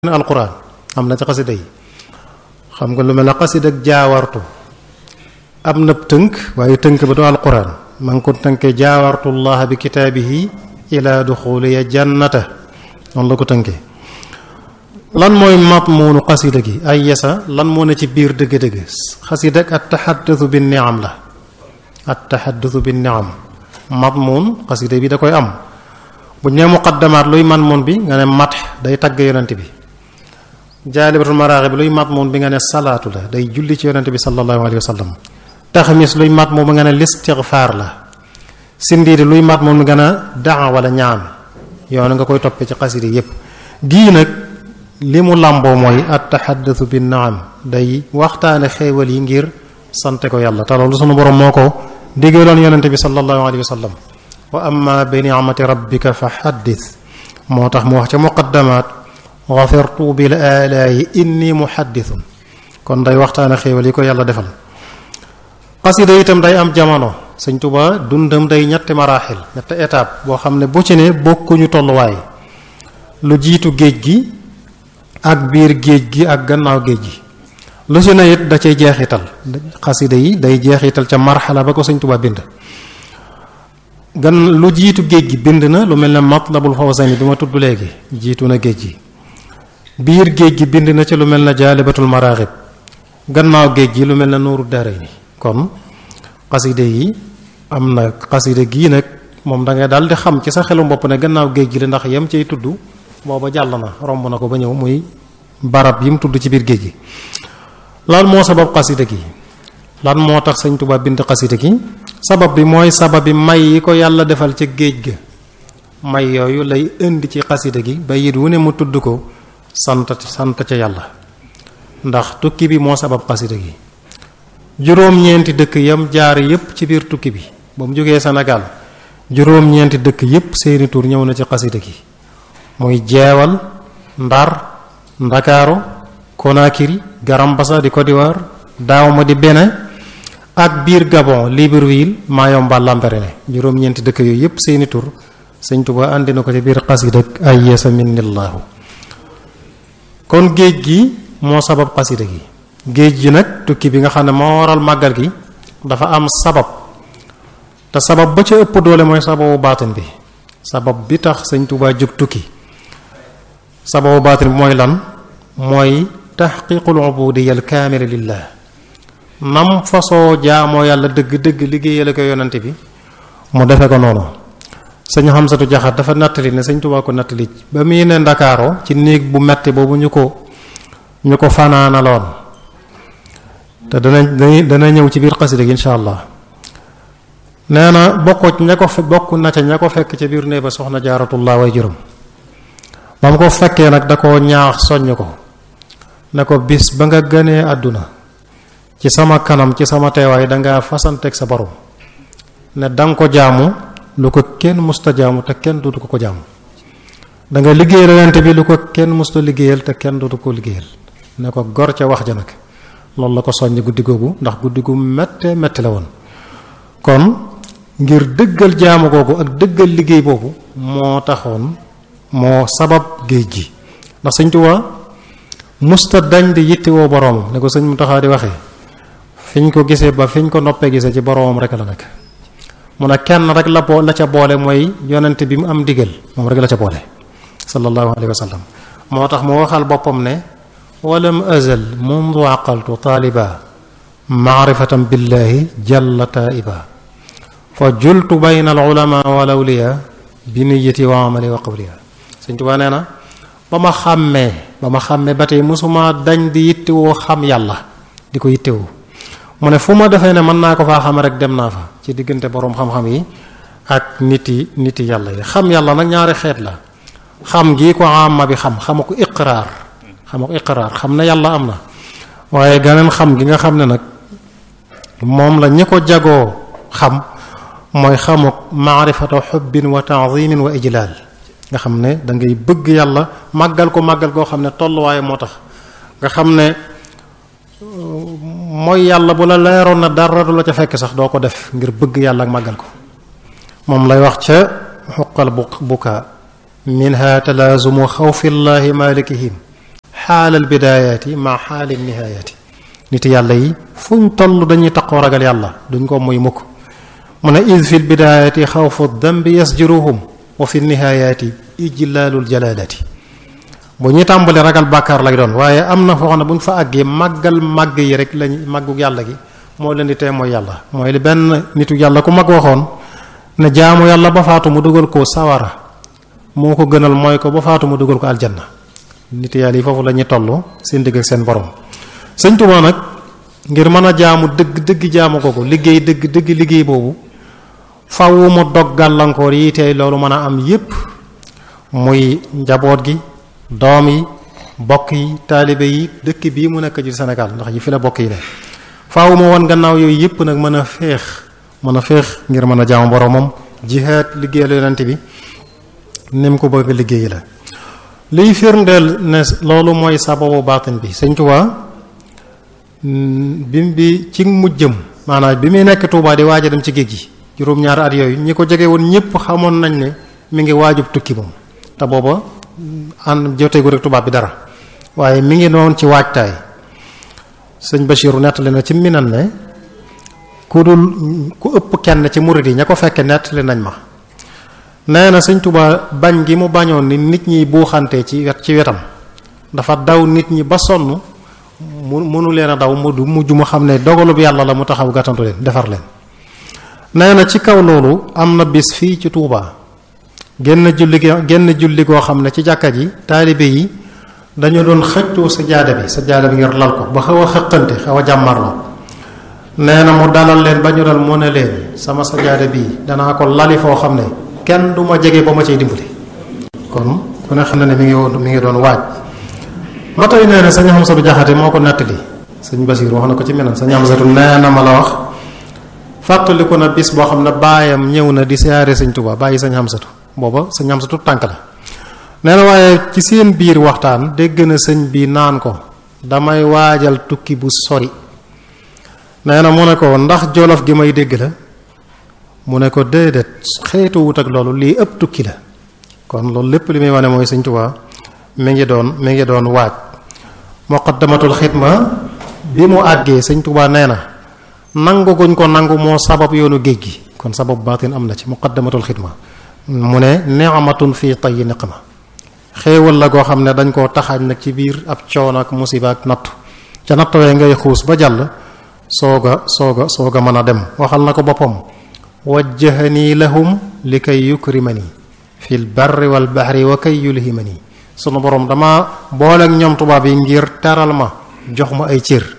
alquran am na ci xasida yi xam nga lu mel ne xasida ak jaawartu am na tënk waaye tënk ba du alquran ma ngi ko tënkee jaawartullaha bi kitaabihi ila duxuliya jannata noonu la ko tënkee lan mooy matmuunu xasida gi ay yesa lan moo ne ci biir dëgg-dëgg xasida ak at taxaddusu bi niam la at taxaddusu bi niam matmuun xasida bi da koy am bu ñu nee muqaddamaat luy man moon bi nga ne mat day tagg yonent bi jaalibatul maraaxib luy mat moom bi nga ne salaatu la day julli ci yonent bi sallallahu alayhi wa sallam taxamis luy mat moom bi nga ne listigfaar la sindiidi luy mat moom bi nga ne daa wala ñaan yoon nga koy toppee ci xasida yépp gii nag li mu làmboo mooy at taxaddusu bi naam day waxtaane xéewal yi ngir sante ko yàlla te loolu sunu borom moo ko digaloon yonent bi sallallahu alayhi wa sallam wa amma bi ni'mati rabbika fa xaddis moo tax mu wax ca muqaddamaat xafirtu bil alaayi inni muhaddithun kon day waxtaane xéewal yi ko yàlla defal xasida itam day am jamono sëñ Tuba dundam day ñetti maraaxil ñetti étape boo xam ne bu ci ne bokkuñu tolluwaay lu jiitu géej gi ak biir géej gi ak gannaaw géej gi lu ci ne it da cay jeexital xasida yi day jeexital ca marxala ba ko sëñ Tuba bind gan lu jiitu géej gi bind na lu mel ne matlabul fawzayni bi ma tudd léegi jiitu na géej gi biir géej gi bind na ci lu mel ne jaalibatul maraaxib gannaaw géej gi lu mel ne nuuru dara ni kon xaside yi am na xaside gii nag moom da ngay daal di xam ci sa xelu bopp ne gannaaw géej gi la ndax yam cay tudd booba jàll na romb na ko ba ñëw muy barab yi mu tudd ci biir géej gi lan moo sabab xaside gi lan moo tax sëñ Tuubaa bind xaside gi sabab bi mooy sabab bi may yi ko yàlla defal ca géej ga may yooyu lay indi ci xaside gi ba yit wu ne mu tudd ko sant sant ca yàlla ndax tukki bi moo sabab xasida gi juróom-ñeenti dëkk yam jaar yépp ci biir tukki bi ba mu jógee Sénégal juróom-ñeenti dëkk yépp seeni tur ñëw na ci xasida gi muy jeewal ndar ndakaaru Conakry Garambassa di Côte d'Ivoire Dahomey di Bénin ak biir Gabon Libreville Mayomba Lambaréné juróom-ñeenti dëkk yooyu yépp seeni tur Sëñ Tuba andi na ko ci biir xasida ay yeesa minnillaahu kon géej gi moo sabab xasida gi géej gi nag tukki bi nga xam ne moo waral màggal gi dafa am sabab te sabab ba ca ëpp doole mooy sababu baatin bi sabab bi tax sëñ Tuubaa jóg tukki sababu baatin bi mooy lan mooy taxqiqul ubudiyya al kaamila lillah nam fasoo jaamoo yàlla dëgg-dëgg liggéeyale ko yonante bi mu defe ko noonu sëñ Xamsatu Jaxat dafa nattali ne sëñ Tuubaa ko nattali ba muy ne Ndakaaro ci néeg bu metti boobu ñu ko ñu ko fanaanaloon te dana dana ñëw ci biir xasida gi insha allah nee na bokk ña ko bokk na ca ña ko fekk ca biir néeg ba soxna jaaratullah way juróom ba mu ko fekkee nag da ko ñaax soññ ko ne ko bis ba nga gënee àdduna ci sama kanam ci sama teewaay danga fasanteeg sa borom ne danga ko jaamu lu ko kenn musta jaamu te kenn dootu ko ko jaamu da nga liggéeyal yonent bi lu ko kenn musta liggéeyal te kenn dootu ko liggéeyal ne ko gor ca wax ja nag loolu la ko soññ guddi googu ndax guddi gu métte métti la woon kon ngir dëggal jaamu googu ak dëggal liggéey boobu moo taxoon moo sabab géej gi ndax sëñ Tuubaa musta dañ di yittewoo boroomam ne ko sëñ mu taxaa di waxee fiñ ko gisee ba fiñ ko noppee gisee ci boroomam rek la nekk mu ne kenn rek la boo la ca boole mooy yonent bi mu am digal moom rek la ca boole sallallahu alayhi wa sallam moo tax mu waxal boppam ne walam azal mundu aqaltu taaliba maarifatan billahi jalla taiba fa jultu bayna al ulama wal awliya bi niyati wa amali wa qawliya Sëñ Tuubaa nee na ba ma xàmmee ba ma xàmmee ba tey mosuma dañ di yittewoo xam yàlla di ko yittewoo mu ne fu ma defee ne mën naa ko faa xam rek dem naa fa ci diggante boroom xam-xam yi ak nit yi nit yi yàlla yi xam yàlla nag ñaari xeet la xam gi ko amma bi xam xama ko iqraar xama ko iqraar xam ne yàlla am na waaye ganeen xam gi nga xam ne nag moom la ñi ko jagoo xam mooy xamuk maarifatu xubbin wa taazimin wa ijlaal nga xam ne da ngay bëgg yàlla màggal ko màggal goo xam ne tolluwaaye moo tax nga xam ne mooy yàlla bu la leeroon na dara du la ca fekk sax doo ko def ngir bëgg yàlla ak màggal ko moom lay wax ca xuqal bu bukaa minha talaazumu xawfi llahi malikihim xaalal bidaayaati ma xaali nihaayati nit yàlla yi fuñ toll dañuy taqoo ragal yàlla duñ ko muy mukk mu ne id fi lbidaayati xawfu dambi yasjuruhum wa fi nihaayati ijlaalul jalaalati bu ñuy tàmbali ragal bàkkaar lay doon waaye am na foo xam ne bu ñu fa àggee màggal màgg yi rek lañ màggu yàlla gi moo leen di tee mooy yàlla mooy li benn nitu yàlla ku mag waxoon ne jaamu yàlla ba faatu mu dugal ko sawara moo ko gënal mooy ko ba faatu mu dugal ko aljanna nit yàlla yi foofu la ñuy toll seen digg ak seen borom sëñ Tuubaa nag ngir mën a jaamu dëgg dëgg jaamu ko ko liggéey dëgg dëgg liggéey boobu faw mu dog gàllankoor yi tey loolu mën a am yépp muy njaboot gi doom yi bokk yi taalibe yi dëkk bii mu nekk ci Sénégal ndax yi fi la bokk yi la faaw mu won gannaaw yooyu yépp nag mën a féex mën a féex ngir mën a jaamu boromam jihaad liggéeyal yonent bi ni mu ko bëgg liggéey la liy firndeel ne loolu mooy sababu baatin bi Sëñ Tuubaa bi bi ci mujjëm maanaam bi muy nekk Tuubaa di waaj a dem ci géej gi juróom-ñaari at yooyu ñi ko jege woon ñépp xamoon nañ ne mi ngi waajub tukki moom te booba ànd joteegu rek tubaab bi dara waaye mi ngi noonu ci waajtaay sëñ Bachiru nettali na ci minan ne ku dul ku ëpp kenn ci murid yi ña ko fekke nettali nañ ma nee na sëñ Tuubaa bañ gi mu bañoon ni nit ñi buuxante ci wet ci wetam dafa daw nit ñi ba sonn mu mënu leen a daw mu du mujj mu xam ne dogalub yàlla la mu taxaw gàttantu leen defar leen nee na ci kaw loolu am na bis fii ci Tuubaa genn julli genn julli goo xam ne ci jàkka ji taalibe yi dañu doon xëccoo sa jaada bi sa jaada bi ngir lal ko ba xaw a xëqante xaw a jàmmarloo nee na mu dalal leen ba ñu dal mu ne leen sama sa jaada bii danaa ko lali foo xam ne kenn du ma jege ba ma cay dimbali kon ku ne xam ne ne mi ngi woon mi ngi doon waaj ba tey nee na sëñ Xamsatu Jaxate moo ko nettali sëñ Basiir wax na ko ci menam sëñ Xamsatu nee na ma la wax fàttaliku na bis boo xam ne baayam ñëw na di siyaare sëñ Tuubaa bàyyi sëñ Xamsatu booba sëñ Xamsatu tànk la nee na waaye ci seen biir waxtaan dégg na sëñ bi naan ko damay waajal tukki bu sori nee na mu ne ko ndax jolof gi may dégg la mu ne ko déedéet xeetu wut ak loolu lii ëpp tukki la kon loolu lépp li muy wane mooy sëñ Tuubaa mi ngi doon mi ngi doon waaj muqaddamatul xidma bi mu àggee sëñ Tuubaa nee na nangu guñ ko nangu moo sabab yoonu géej gi kon sabab baatin am na ci muqaddamatul xidma mu ne ni'matun fii tayyi niqma xéewal la goo xam ne dañ koo taxaañ nag ci biir ab coono ak musiba ak nattu ca nattawee ngay xuus ba jàll sooga sooga sooga mën a dem waxal na ko boppam wajjahanii lahum li kay yukrimani fil barri wal bahri wa kay yulhimani sunu borom dama boole ak ñoom tubaab yi ngir teral ma jox ma ay cër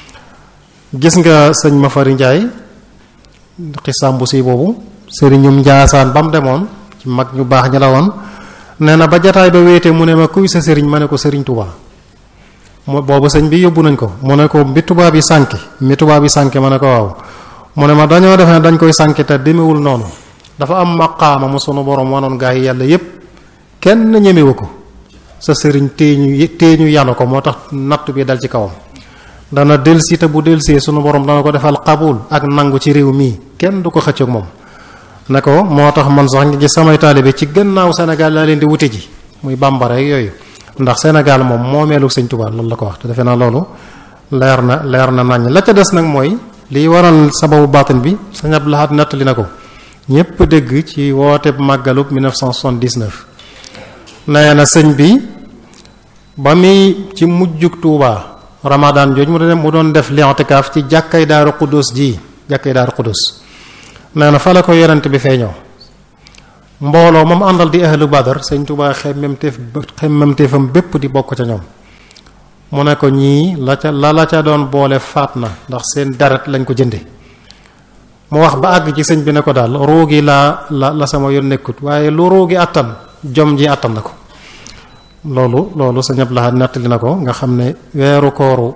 gis nga sëñ ma fari njaay xisaam bu si boobu sëriñum njaasaan ba mu demoon ci mag ñu baax ñi la woon nee na ba jataay ba wéete mu ne ma kuy sa sëriñ ma ne ko sëriñ tubaa mu boobu sëñ bi yóbbu nañ ko mu ne ko mbi tubaab yi sànki mbi tubaab yi sànki ma ne ko waaw mu ne ma dañoo defe ne dañ koy sànki te demewul noonu dafa am maqaama mu sunu borom wanoon gaa yi yàlla yépp kenn ñemewu ko sa sëriñ téeñu téeñu yanu ko moo tax natt bi dal ci kawam dana delsi te bu delsee sunu borom dana ko defal xabul ak nangu ci réew mii kenn du ko xëccoog moom ne ko moo tax man sax ngi gis samay taalibe ci gannaaw Sénégal laa leen di wute ji muy bambara yooyu ndax Sénégal moom moomeelu sëñ Tuubaa loolu la ko wax te defe naa loolu leer na leer na naññ la ca des nag mooy liy waral sababu baatin bi sëñ Abdou Lahad nettali na ko ñépp dégg ci woote màggalub 1979 nee na sëñ bi ba muy ci mujjug Tuubaa Ramadan jooju mu doon mu doon def li'tikaaf ci jàkkay Daaru Xudus ji jàkkay Daaru Xudus nee na fa la ko yonent bi feeñoo mbooloo moom àndal di ahlu badar sëñ Tuubaa xemmemteef xemmemteefam bépp di bokk ca ñoom mu ne ko ñii la ca la la ca doon boole faat na ndax seen deret lañ ko jënde mu wax ba àgg ci sëñ bi ne ko daal roogi laa la la sama yoon nekkut waaye lu roogi àttan jom ji àttan na ko loolu loolu sëñ Abdou Lahad nettali na ko nga xam ne weeru kooru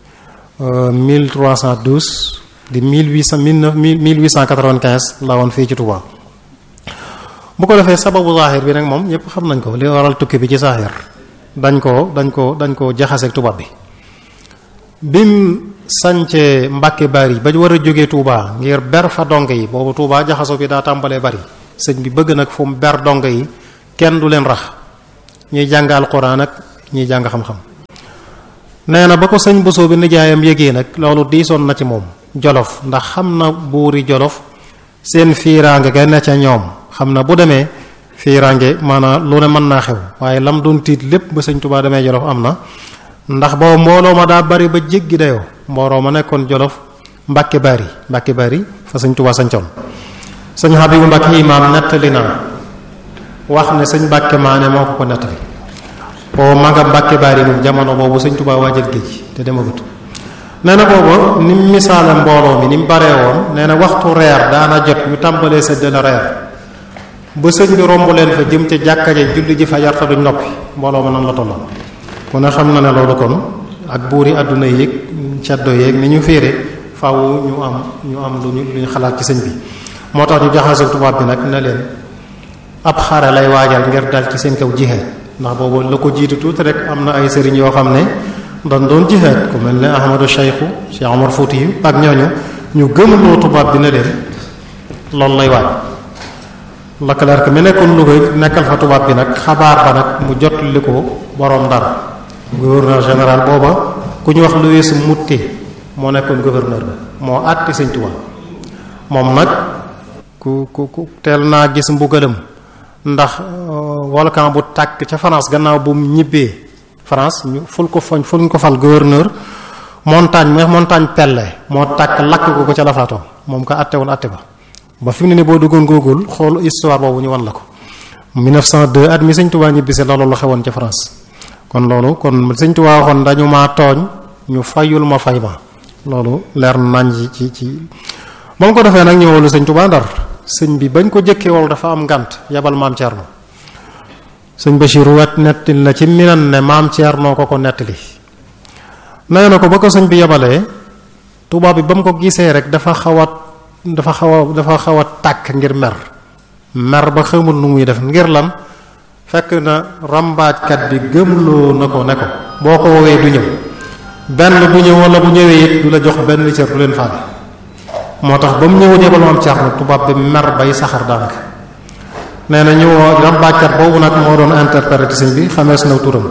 1312 di 1800 1895 la woon fii ci Touba bu ko defee sababu zahir bi nag moom ñëpp xam nañ ko li waral tukki bi ci zahir dañ ko dañ ko dañ ko jaxaseeg tubaab bi bim sancee Mbàkke bari ba war a jógee Touba ngir ber fa donge yi boobu Touba jaxaso bi daa tàmbalee bari sëñ bi bëgg nag fu mu ber donge yi kenn du leen rax ñuy jàng alquran ak ñuy jàng xam-xam nee na ba ko sëñ Bousso bi nijaayam yégee nag loolu diisoon na ci moom jolof ndax xam na buuri jolof seen fiiraange ga ne ca ñoom xam na bu demee fiiraange maanaam lu ne mën naa xew waaye lam doon tiit lépp ba sëñ Tuubaa demee jolof am na ndax boobu mbooloo ma daa bari ba jéggi dayoo mbooloo ma nekkoon jolof mbàkke bari mbàkke bari fa sëñ Tuubaa sañcoon sëñ Habibu Mbàkke imaam nettali naa wax ne sëñ Mbàkke maane moo ko ko nettali boobu ma nga Mbàkke bari moom jamono boobu sëñ Tuubaa waajal géej te demagut nee na boobu ni mu misaale mbooloo mi ni mu baree woon nee na waxtu reer daana jot ñu tàmbalee séddale reer ba sëñ bi romb leen fa jëm ca jàkka ja julli ji fa yarta duñ noppi mbooloo ma nan la tolloon ku ne xam na ne loolu kon ak buuri àdduna yéeg ceddo yéeg ni ñu féere faw ñu am ñu am lu ñu lu ñu xalaat ci sëñ bi moo tax ñu jaxase tubaab bi nag ne leen ab xare lay waajal ngir dal ci seen kaw jihaad ndax boobu la ko jiitu tuuti rek am na ay sëriñ yoo xam ne doon doon jihaad ku mel ne Ahmadu Cheikhu Cheikh Omar Fouti yu ak ñooñu ñu gëmloo tubaab bi ne leen loolu lay waaj Leclerc mi nekkoon Louga nekkal fa tubaab bi nag xabaar ba nag mu jot li ko boroom Ndar gouverneur général booba ku ñu wax Louis Moutet moo nekkoon gouverneur ba moo àtti sëñ Tuubaa moom nag ku ku ku teel naa gis mbugalam ndax volcan bu tàkk ca France gannaaw bu mu ñibbee France ñu ful ko foñ ful ko fal gouverneur montagne mu montagne Pelle moo tàkk lakk ko ko ca la faatoo moom ko àtte woon àtte ba ba fi mu ne nii boo duggoon Google xool histoire boobu ñu wan la ko 1902 at mi sëñ Tuubaa ñibbisi la loolu xewoon ca France kon loolu kon sëñ Tuubaa waxoon dañu maa tooñ ñu fayul ma fay ma loolu leer nañ ci ci ba mu ko defee nag ñëwalu sëñ Tuubaa Ndar sëñ bi bañ ko jëkkee wol dafa am ngànt yabal maam Thierno sëñ Bachir wet nettali na ci minan ne maam Thierno ko ko nettali nee na ko ba ko sëñ bi yabalee tubaab bi ba mu ko gisee rek dafa xaw a dafa xaw a dafa xaw a tàkk ngir mer mer ba xamul nu muy def ngir lan fekk na rambaajkat bi gëmloo na ko ne ko boo ko woowee du ñëw benn du ñëw wala bu ñëwee it du la jox benn li cër du leen faale moo tax ba mu ñëw jébal maam Thierno tubaab bi mer bay saxar daanaka nee na ñëwoo rambaajkat boobu nag moo doon interprété sëñ bi xamees na turam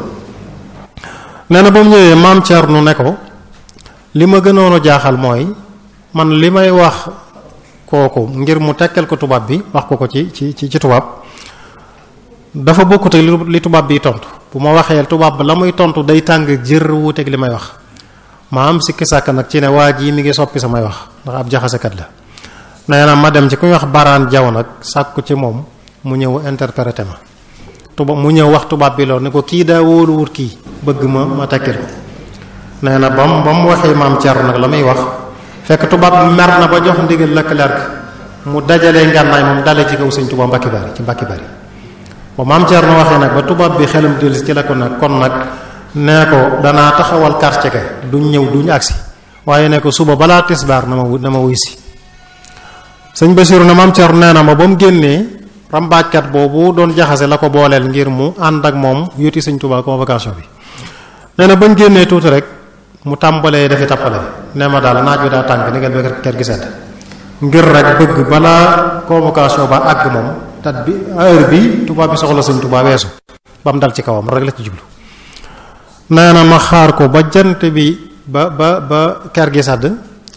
nee na ba mu ñëwee maam Thierno ne ko li ma gënoon a jaaxal mooy man li may wax kooku ngir mu tekkal ko tubaab bi wax ko ko ci ci ci tubaab dafa bokkut ak li tubaab bi tontu bu ma waxee tubaab ba la muy tontu day tàng jër wuuteeg li may wax ma am sikki sàkk nag ci ne waa jii mi ngi soppi samay wax ndax ab jaxasekat la nee na ma dem ci ku ñuy wax baraan jaw nag sàkku ci moom mu ñëw interprété ma tubaab mu ñëw wax tubaab bi loolu ne ko kii daa wóoluwut kii bëgg ma ma tekkil ko nee na ba mu ba mu waxee maam Thierno nag la muy wax fekk tubaab bi mer na ba jox ndigal Leclerc mu dajalee ngànnaay moom dale ci kaw sëñ Tuubaa Mbàkke Bari ci Mbàkke Bari ba maam Thierno waxee nag ba tubaab bi xelam dellusi ci la ko nag kon nag nee ko danaa taxawal quartier ka duñ ñëw duñ agsi waaye ne ko suba balaa tisbaar na ma na ma wuy si sëñ Basiru na maam Thierno nee na ma ba mu génnee rambaajkat boobu doon jaxase la ko booleel ngir mu ànd ak moom yuti sëñ Tuubaa convocation bi nee na bañ génnee tuuti rek mu tàmbalee dafi tappale ne ma daal naaj bi daa tàng ni ngeen ba kër gi sedd ngir rek bëgg balaa convocation ba àgg moom tat bi heure bi tubaab bi soxla sëñ Tuubaa weesu ba mu dal ci kawam rek la ci jublu nee na ma xaar ko ba jant bi ba ba ba kër gi sedd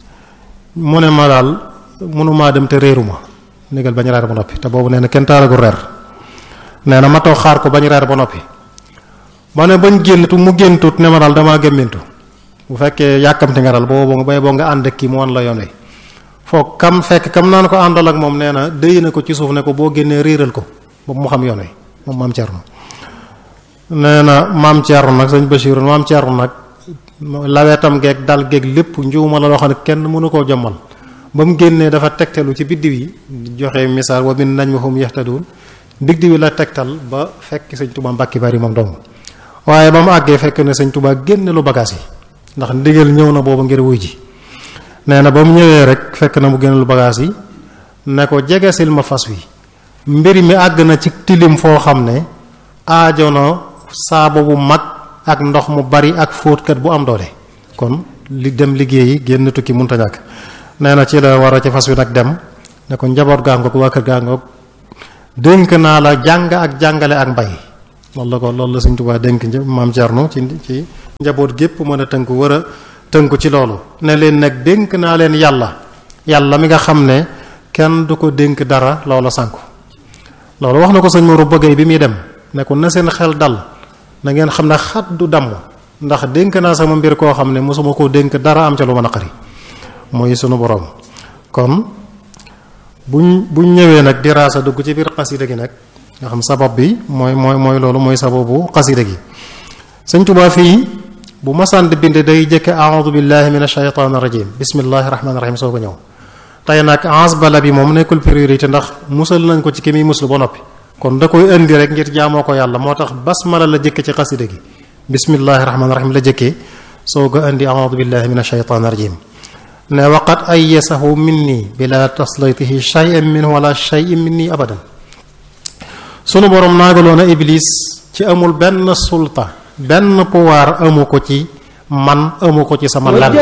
mu ne ma daal mënumaa dem te réeru ma négal bañ reer ba noppi te boobu nee na kenn taalagul reer nee na ma toog xaar ko bañ reer ba noppi ma ne bañ génntu mu géntut ne ma daal damaa gémmintu bu fekkee yàkkamti nga daal boobu bay boo nga ànd ak kii mu wan la yoon wi foog kam fekk kam naan ko àndal ak moom nee na déy na ko ci suuf ne ko boo génnee réeral ko ba mu xam yoon wi moom maam Thierno nee na maam Thierno nag sëñ Bachir maam Thierno nag lawetam geeg dal geeg lépp njuuma la loo xam ne kenn mënu koo jommal ba mu génnee dafa tegtalu ci biddiw yi joxe misaal wa min najmihum yahtadun biddiw yi la tegtal ba fekk sëñ Tuubaa Mbàkke Bari moom dong waaye ba mu àggee fekk ne sëñ Tuubaa génne lu bagaas yi ndax ndigal ñëw na boobu ngir wuy ji nee na ba mu ñëwee rek fekk na mu génne lu bagaas yi ne ko jegesil ma fas wi mbir mi àgg na ci tilim foo xam ne aajo na saabo bu mag ak ndox mu bari ak fóotkat bu am doole kon li dem liggéeyi génn tukki munta ñàkk nee na ci la war a ci fas wi nag dem ne ko njaboot gaangoog waa kër gaangoog dénk naa la jàng ak jàngale ak mbay loolu la ko loolu la Sëñ Tuubaa dénk maam Cerno ci ci njaboot gépp mën a tënku war a tënku ci loolu ne leen nag dénk naa leen yàlla yàlla mi nga xam ne kenn du ko dénk dara loola sànku loolu wax na ko sëñ Mourou bëggee bi muy dem ne ko na seen xel dal na ngeen xam ne xat du damm ndax dénk naa sama mbir koo xam ne mosuma koo dénk dara am ca lu ma naqari mooy sunu boroom kon buñ buñ ñëwee nag di raasa dugg ci biir xasida gi nag nga xam sabab bi mooy mooy mooy loolu mooy sababu xasida gi sëñ Tuubaa fii bu masaan di bind day jëkke a'udhu billahi minash shaytanir rajim bismillahir rahmanir rahim soo ko ñëw tey nag bala bi moom nekkul priorité ndax musal nañ ko ci ki muy muslu ba noppi kon da koy indi rek ngir jaamoo ko yàlla moo tax basmala la jëkke ci xasida gi bismillahir rahmanir rahim la jëkkee soo ko indi a'udhu billahi minash shaytanir rajim ne waqat ayyasahu minni bila taslaytihi shay'an minhu wala shay'in minni abadan sunu borom naagaloon a iblis ci amul benn sulta benn pouvoir amu ko ci man amu ko ci sama lan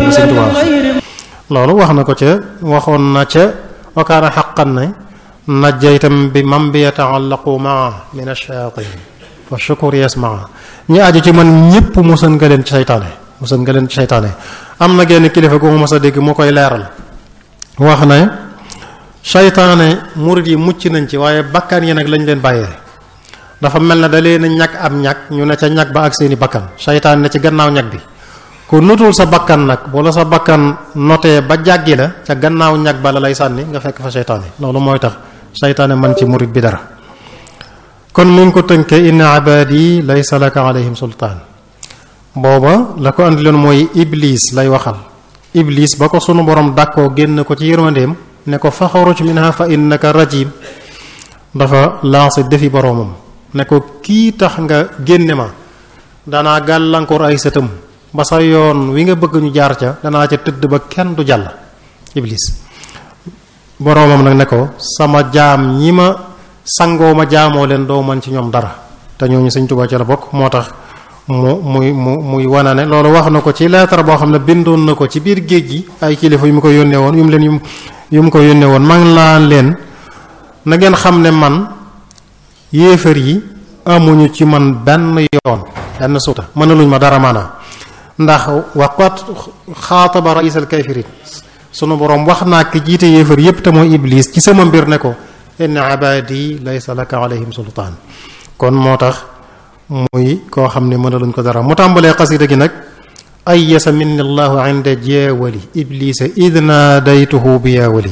loolu wax na ko ca waxoon na ca wakaana xaqan ne najjaytam bi man bi yataallaqu maa min ash-shayatin fa shukur yasmaa ñi aju ci man ñépp musan nga leen ci seytaane musan nga leen ci seytaane am na genn kilifa gu ma mas a dégg mu koy leeral wax ne seytaane murid yi mucc nañ ci waaye bakkan yi nag lañ leen bàyyee dafa mel na da leen a ñag am ñag ñu ne ca ñag ba ak seeni bakkan seytaane ne ci gannaaw ñag bi ku notul sa bakkan nag wala sa bakkan notee ba jàggi la ca gannaaw ñag ba la lay sànni nga fekk fa seytaane loolu mooy tax seytaane man ci murid bi dara kon mi ngi ko tënkee inna ibadi laysa laka alayhim sultaan booba la ko andi leen mooy iblis lay waxal iblis ba ko sunu borom dàkkoo génn ko ci yërmandeem ne ko faxaruj minha fa innaka rajim dafa lancé defi boroomam ne ko kii tax nga génne ma danaa gàllankoor ay sëtam ba sa yoon wi nga bëgg ñu jaar ca danaa ca tëdd ba kenn du jàll iblis boroomam nag ne ko sama jaam ñi ma sangoo ma jaamoo leen doo man ci ñoom dara te ñooñu Sëñ Tuubaa ca la bokk moo tax mu muy mu muy wana ne loolu wax na ko ci lettre boo xam ne bindoon na ko ci biir géej gi ay kilifa yu mu ko yónnee woon yu mu leen yu yu mu ko yónnee woon man laa leen na ngeen xam ne man yéefar yi amuñu ci man benn yoon benn suuta mënaluñ ma dara maanaa ndax waqat xaataba raisal kafirin sunu boroom wax naa ki jiite yéefar yépp te mooy iblis ci sama mbir ne ko inna ibadi laysa laka alayhim sultaan kon moo tax muy koo xam ne mënaluñ ko dara mu tàmbalee xasida gi nag ayyasa minni allahu inda jeewali iblisa id naadaytuhu bi yaawali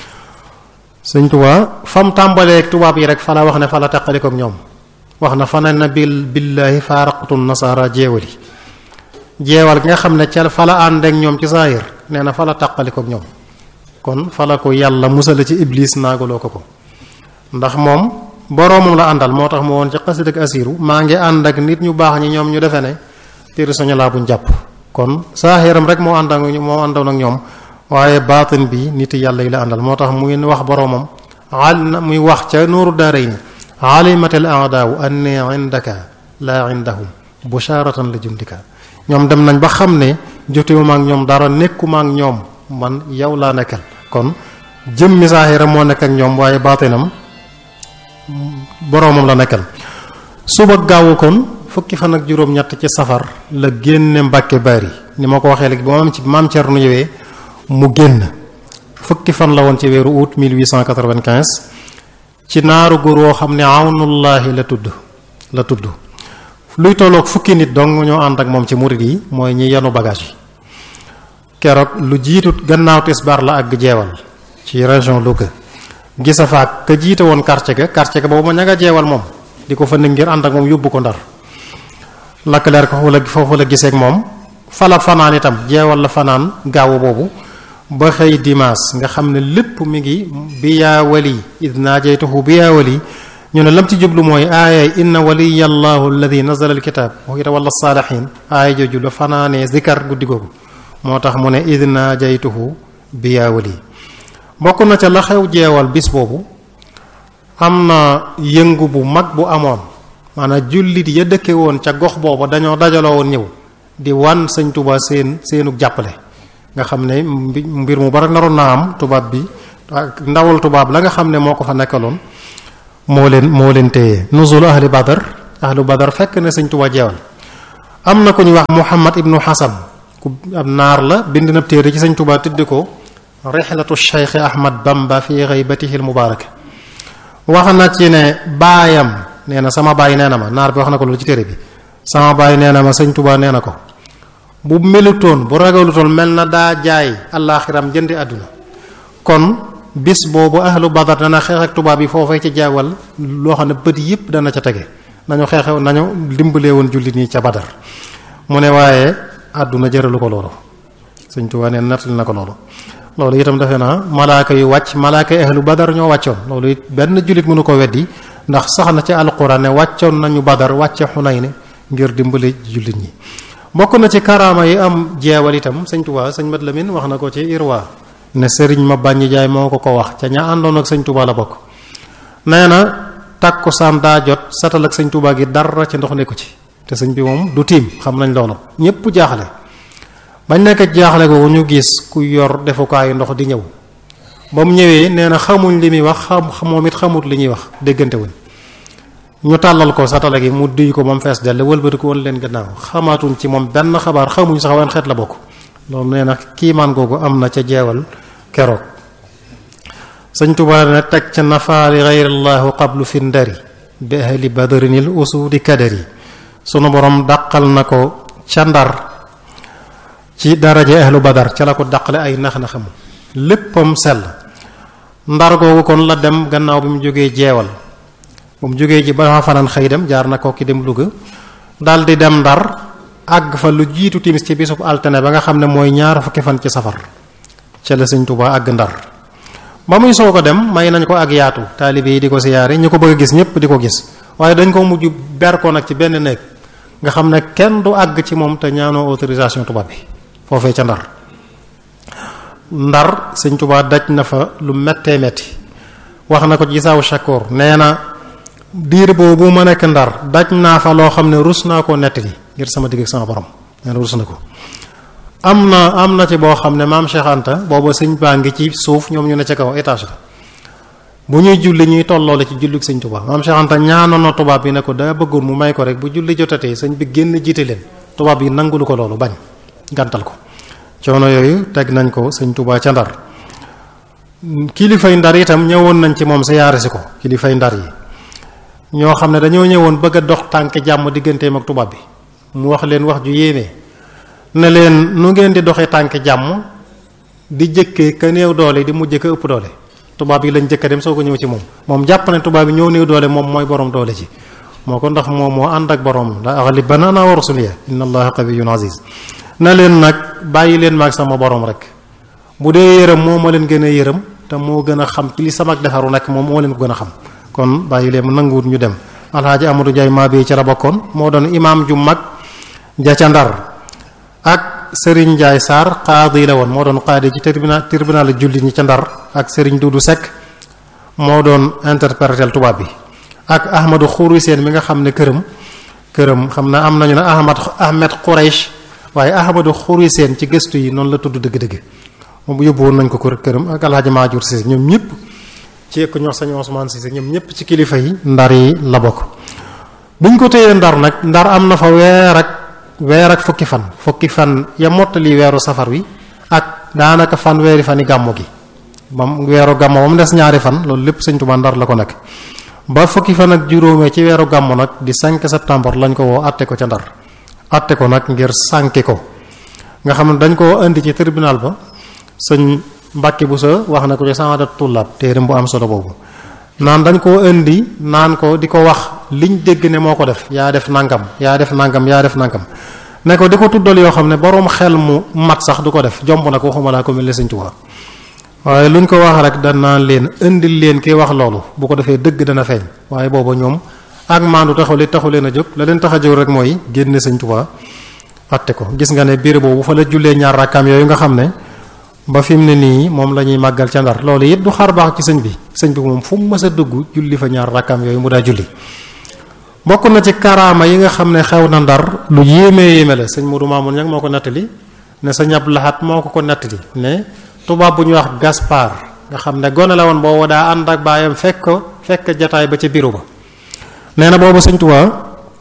sëñ Tuubaa fam tàmbalee tubaab yi rek fa la wax ne fa la teqalikook ñoom wax na fa ne na bil billaahi faaraqtu nasaara jeewali jeewal gi nga xam ne ca fa la ànd ak ñoom ci saahir nee na fa la taqalikook ñoom kon fa la ko yàlla musala ci iblis naagaloo ko ko ndax moom boroomam la àndal moo tax mu woon ci xasid ak asiru maa ngi ànd ak nit ñu baax ñi ñoom ñu defe ne téere soñu laa buñ jàpp kon saaxiram rek moo ànd ak moo àndoon ak ñoom waaye baatin bi nit yàlla yi la àndal moo tax muy wax boroomam al na muy wax ca nooru daarayni alimatal aadaawu anni indaka laa indahum busharatan la jundika ñoom dem nañ ba xam ne jotewuma ak ñoom dara nekkuma ak ñoom man yow laa nekkal kon jëmmi saaxiram moo nekk ak ñoom waaye baatinam boroomam la nekkal suba gaawu kon fukki fan ak juróom-ñett ci safar la génne Mbàkke Bari ni ma ko waxee léegi ba maam ci maam Cerno ñëwee mu génn fukki fan la woon ci weeru août 1895 ci naaru góor woo xam ne awnullaahi la tudd la tudd luy tolloog fukki nit dong ñoo ànd ak moom ci murid yi mooy ñi yanu bagage yi keroog lu jiitu gannaaw tisbaar la ak jeewal ci région Louga gisa faak ka jiite woon quartier ga quartier ga boobu ma ña nga jeewal moom di ko fa nekk ngir ànd ak moom yóbbu ko ndar lakk leer ko foofu la foofu la giseek moom fala fanaan itam jeewal la fanaan gaawu boobu ba xëy dimaas nga xam ne lépp mi ngi bi yaa wali id naajaytuhu bi yaa wali ñu ne lam ci jublu mooy aayay inna waliya allahu alladi nazala alkitab wa yatawalla saalihin aaya jooju la fanaanee zikar guddi googu moo tax mu ne id naajaytuhu bi yaa wali bokk na ca la xew jeewal bis boobu am na yëngu bu mag bu amoon maanaam jullit ya dëkke woon ca gox booba dañoo dajaloo woon ñëw di wan sëñ Tuubaa seen seenu jàppale nga xam ne mbir mu bari naroon naa am tubaab bi ak ndawal tubaab la nga xam ne moo ko fa nekkaloon moo leen moo leen téye nuzul ahli badar ahlu badar fekk ne sëñ Tuubaa jeewal am na ku ñu wax Muhammad ibnu Hasan ku ab naar la bind na téere ci sëñ Tuubaa tudde ko rixlatu Cheikh Ahmad Bamba fi ghaybatihi al mubarak wax na ci ne baayam nee na sama baay nee na ma naar bi wax na ko loolu ci téere bi sama baay nee na ma sëñ Tuubaa nee na ko bu melutoon bu ragalutoon mel na daa jaay allaaxiram jëndi àdduna kon bis boobu ahlu badar dana xeex ak tubaab yi foofee ci jaawal loo xam ne bët yëpp dana ca tege nañu xeexe nañu dimbalee woon jullit ñi ca badar mu ne waaye àdduna jëralu ko loolu sëñ Tuubaa nee nettali na ko loolu loolu itam defe naa malaaka yu wàcc malaaka yi ahlu badar ñoo wàccoon loolu it benn jullit mënu ko weddi ndax sax na ci alquran ne wàccoon nañu badar wàcce Xunayn ngir dimbali jullit ñi bokk na ci karaama yi am jeewal itam sëñ Tuubaa sëñ Mat Lamin wax na ko ci Irwa ne sëriñ ma bàññi jaay moo ko ko wax ca ña àndoon ak sëñ Tuubaa la bokk nee na takkusaan daa jot satal ak sëñ Tuubaa gi dara ci ndox nekku ci te sëñ bi moom du tiim xam nañ loolu ñépp jaaxle bañ nekk jaaxle ko ñu gis ku yor defukaayu ndox di ñëw ba mu ñëwee nee na xamuñ li muy wax xam moom it xamut li ñuy wax déggante wuñ ñu tàllal ko satala gi mu duy ko moom fees dell wëlbati ko woon leen gannaaw xamaatuñ ci moom benn xabaar xamuñ sax wan xeet la bokk loolu nee na kiimaan googu am na ca jeewal keroog sëñ Tuubaa ne teg ca nafaali gayrillaahu qablu fi ndari bi ahli badrinil usudi kadari sunu borom dàqal na ko ca ndar ci daraje ahlu badar ca la ko dàqale ay nax na xam léppam sell ndar googu kon la dem gannaaw bi mu jógee jeewal bu mu jógee ji ba fanaan xëy dem jaar na ko ki dem Louga dal di dem ndar àgg fa lu jiitu timis ci bisub altine ba nga xam ne mooy ñaar fukki fan ci safar ca la sëñ Tuubaa àgg ndar ba muy soo ko dem may nañ ko ak yaatu taalibe yi di ko siyaare ñu ko bëgg a gis ñépp di ko gis waaye dañ ko mujj ber ko nag ci benn néeg nga xam ne kenn du àgg ci moom te ñaanoo autorisation tubaab bi foofee ca ndar ndar sëñ Tuubaa daj na fa lu mettee metti wax na ko ci saawu Shakoor nee na diir boobu ma nekk ndar daj naa fa loo xam ne rus naa koo nettali ngir sama digg ak sama borom nee na rus na ko am na am na ci boo xam ne maam Cheikh Anta booba sëñ baa ngi ci suuf ñoom ñu ne ca kaw étage la bu ñuy julli ñuy tolloole ci jullik sëñ Tuubaa maam Cheikh Anta ñaanoon na tubaab bi ne ko daa bëggoon mu may ko rek bu julli jotatee sëñ bi génn jiite leen tubaab yi nangulu ko loolu bañ gàntal ko coono yooyu teg nañ ko sëñ Tuubaa ca ndar kilifay ndar itam ñëwoon nañ ci moom siyaare si ko kilifay ndar yi ñoo xam ne dañoo ñëwoon bëgg a dox tànk jàmm digganteem ak tubaab bi mu wax leen wax ju yéeme ne leen nu ngeen di doxee tànk jàmm di jëkkee ka néew doole di mujj ka ëpp doole tubaab yi lañ jëkk a dem soo ko ñëw ci moom moom jàpp ne tubaab yi ñëw néew doole moom mooy borom doole ci moo ko ndax moom moo ànd ak borom la aghlibanna ana wa rusuliya inna allaha qawiyyun aziz na leen nag bàyyi leen maag sama borom rek bu dee yërëm moo ma leen gën a yërëm te moo gën a xam ci li sama defaru nekk moom moo leen ko gën a xam kon bàyyi leen nanguwut ñu dem alxaaji Amadou Ndiaye maa bi ci la bokkoon moo doon imaam ju mag ja ca ndar ak Serigne Ndiaye Sarr qaadi la woon moo doon qaadi ci tribunal tribunal jullit ñi ca ndar ak Serigne Doudou Seck moo doon interpréter tubaab bi ak Ahmadou Khouri Seen mi nga xam ne këram këram xam na am nañu ne Ahmad Ahmed Quraish waaye Ahmadou Khouri Seen ci gëstu yi noonu la tudd dëgg-dëgg moom yóbbu woon nañ ko këram ak alxaaji Maajour Cissé ñoom ñëpp ci ko ñox sañ Ousmane Cissé ñoom ñëpp ci kilifa yi ndar yi la bokk buñ ko téyee ndar nag ndar am na fa weer ak weer ak fukki fan fukki fan ya mottali weeru safar wi ak daanaka fan weeri fan yi gàmmu gi moom weeru gàmmu moom des ñaari fan loolu lépp sëñ Tuubaa ndar la ko nekk ba fukki fan ak juróomee ci weeru gàmmu nag di 5 septembre lañ ko woo atte ko ca ndar atte ko nag ngir sànki ko nga xam ne dañ koo indi ci tribunal ba sëñ Mbàkke bu sa wax na ko ci saadat tullaab téeram bu am solo boobu naan dañ koo indi naan ko di ko wax liñ dégg ne moo ko def yaa def nangam yaa def nangam yaa def nangam ne ko di ko tuddal yoo xam ne boroom xel mu mat sax du ko def jomb na ko waxuma laa ko mel ne Sëñ Tuubaa waaye luñ ko wax rek danaan leen indil leen ki wax loolu bu ko defee dëgg dana feeñ waaye booba ñoom ak maandu taxul taxu leen a jóg la leen tax a jóg rek mooy génne Sëñ Tuubaa atte ko gis nga ne biir boobu fa la jullee ñaar rakkaam yooyu nga xam ne ba fi mu ne nii moom la ñuy màggal ca ndar loolu yëpp du xar baax ci sëñ bi sëñ bi moom fu mu mës a dugg julli fa ñaar rakkaam yooyu mu daa julli bokk na ci karaama yi nga xam ne xew na ndar lu yéemee yéeme la sëñ Modou Mamoun ñag moo ko nettali ne sëñ Abdou Lahat moo ko ko nettali ne tubaab bu ñuy wax Gaspard nga xam ne gone la woon boobu daa ànd ak baayam fekk ko fekk jataay ba ca biiru ba nee na boobu sëñ Tuubaa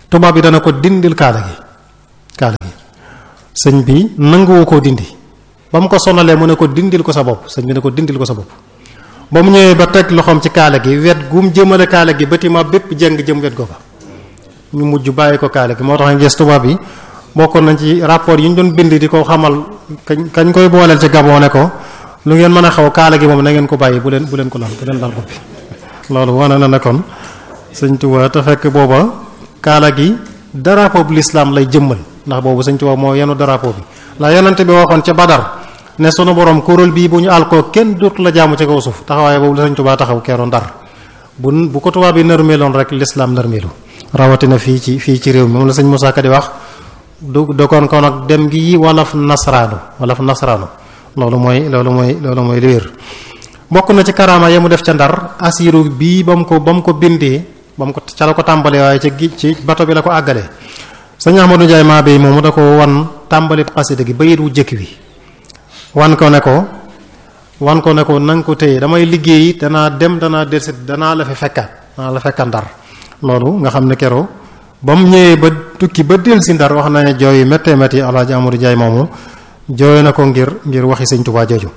tubaab bi dana ko dindil kaala gi kaala gi sëñ bi nanguwu koo dindi ba mu ko sonalee mu ne ko dindil ko sa bopp sëñ bi ne ko dindil ko sa bopp ba mu ñëwee ba teg loxoom ci kaala gi wet gum jëmale kaala gi bâtiment bépp jëng jëm wet googa ñu mujj bàyyi ko kaala gi moo tax nga gis tubaab bi bokkoon nañ ci rapport yi ñu doon bind di ko xamal kañ kañ koy booleel ci Gabon ne ko lu ngeen mën a xaw kaala gi moom na ngeen ko bàyyi bu leen bu leen ko lal bu leen lal bopp bi loolu wane na ne kon sëñ Tuubaa te fekk booba kaala gi drapeau bu l'islam lay jëmmal ndax boobu sëñ Tuubaa moo yenu drapeau bi la yonente bi waxoon ca Badar ne sunu borom kuréel bii bu ñu àl ko kenn dootu la jaamu ci kaw suuf taxawaay boobu la sëñ Tuubaa taxaw keroon Ndar bu bu ko tubaab bi nërmeeloon rek l'islam nërmeelu rawatina fii ci fii ci réew mi moom la sëñ Moussa Ka di wax du dokoon ko nag dem gi walaf nasraanu walaf nasraanu loolu mooy loolu mooy loolu mooy li wér bokk na ci karaama ya mu def ca ndar asiru bii ba mu ko ba mu ko bindee ba mu ko ca la ko tàmbalee waaye ca gi ci bato bi la ko àggalee sëñ Ahmadou Ndiaye maa bay moomu da ko wan tàmbali xasida gi bayit wu jëkk bi wan ko ne ko wan ko ne ko na nga ko téye damay liggéeyi danaa dem danaa delsi danaa la fi fekkaat danaa la fekkaat ndar loolu nga xam ne keroo ba mu ñëwee ba tukki ba del si ndar wax na ne jooy yu méttee métti alaaji Amadou Ndiaye moomu jooy na ko ngir ngir waxi sëñ Tuubaa jooju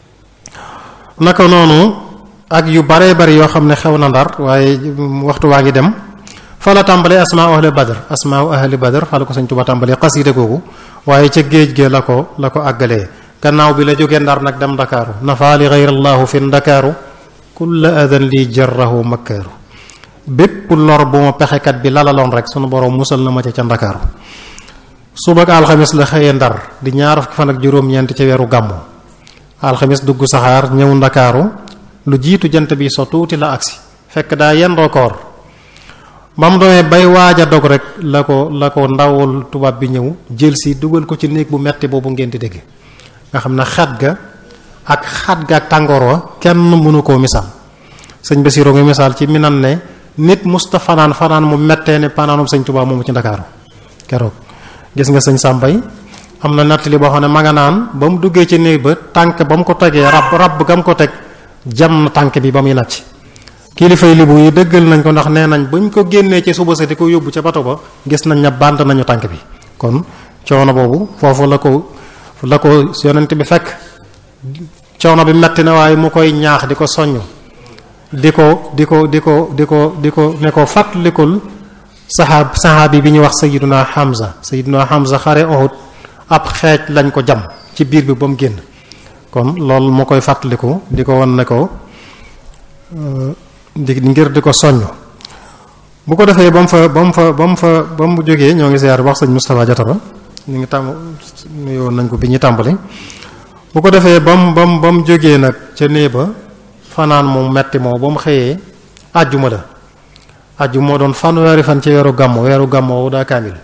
naka noonu ak yu baree bari yoo xam ne xew na ndar waaye waxtu waa ngi dem fa la tàmbalee asmaa ahli badr asmaa ahli badr fa la ko sëñ Tuubaa tàmbalee xasiida googu waaye ca géej ge la ko la ko àggalee gannaaw bi la jógee ndar nag dem ndakaaru nafa li gayrallaahu fi ndakaaru kulla adan li jarrahu makkaaru bépp lor bu ma pexekat bi lalaloon rek sunu borom musal na ma ca ca ndakaaru suba ak alxamis la xëyee ndar di ñaar fukki fan ak juróom-ñeent ci weeru gàmmu alxamis dugg saxaar ñëw ndakaaru lu jiitu jant bi so tuuti la agsi fekk daa yendoo koor ba mu doonee bay waaj a dog rek la ko la ko ndawul tubaab bi ñëw jël si dugal ko ci néeg bu metti boobu ngeen di dégg nga xam ne xat ga ak xat ga ak tàngoor wa kenn mënu koo misaal sëñ Basiru ngi misaal ci minan ne nit musta fanaan fanaan mu mettee ne panaanum sëñ Tuubaa moomu ci ndakaaru keroog gis nga sëñ Sàmbay am na nattali boo xam ne ma nga naan ba mu duggee ci néeg ba tànk ba mu ko tegee rab rab gam ko teg jam na tànk bi ba muy nacc kilifay libu yi dëggal nañ ko ndax nee nañ buñ ko génnee ci suba sa di ko yóbbu ca bato ba gis nañ ne bànt nañu tànk bi kon coono boobu foofu la ko la ko yonent bi fekk coono bi metti na waaye mu koy ñaax di ko soññ di ko di ko di ko di ko di ko ne ko fàttalikul saxaab saxaabi bi ñuy wax sayiduna Hamza sayiduna Hamza xare Uhud ab xeej lañ ko jam ci biir bi ba mu génn kon loolu moo koy fàttaliku di ko wan ne ko di ngir di ko soññ bu ko defee ba mu fa ba mu fa ba mu fa ba mu jógee ñoo ngi siyaar wax sëñ Moustapha Jatara ñu ngi tàmm nuyoon nañ ko bi ñu tàmbali bu ko defee ba mu ba mu ba mu jógee nag ca néeg ba fanaan mu metti moo ba mu xëyee àjjuma la àjjuma moo doon fanweeri fan ci weeru gàmmu weeru gàmmu daa kaamil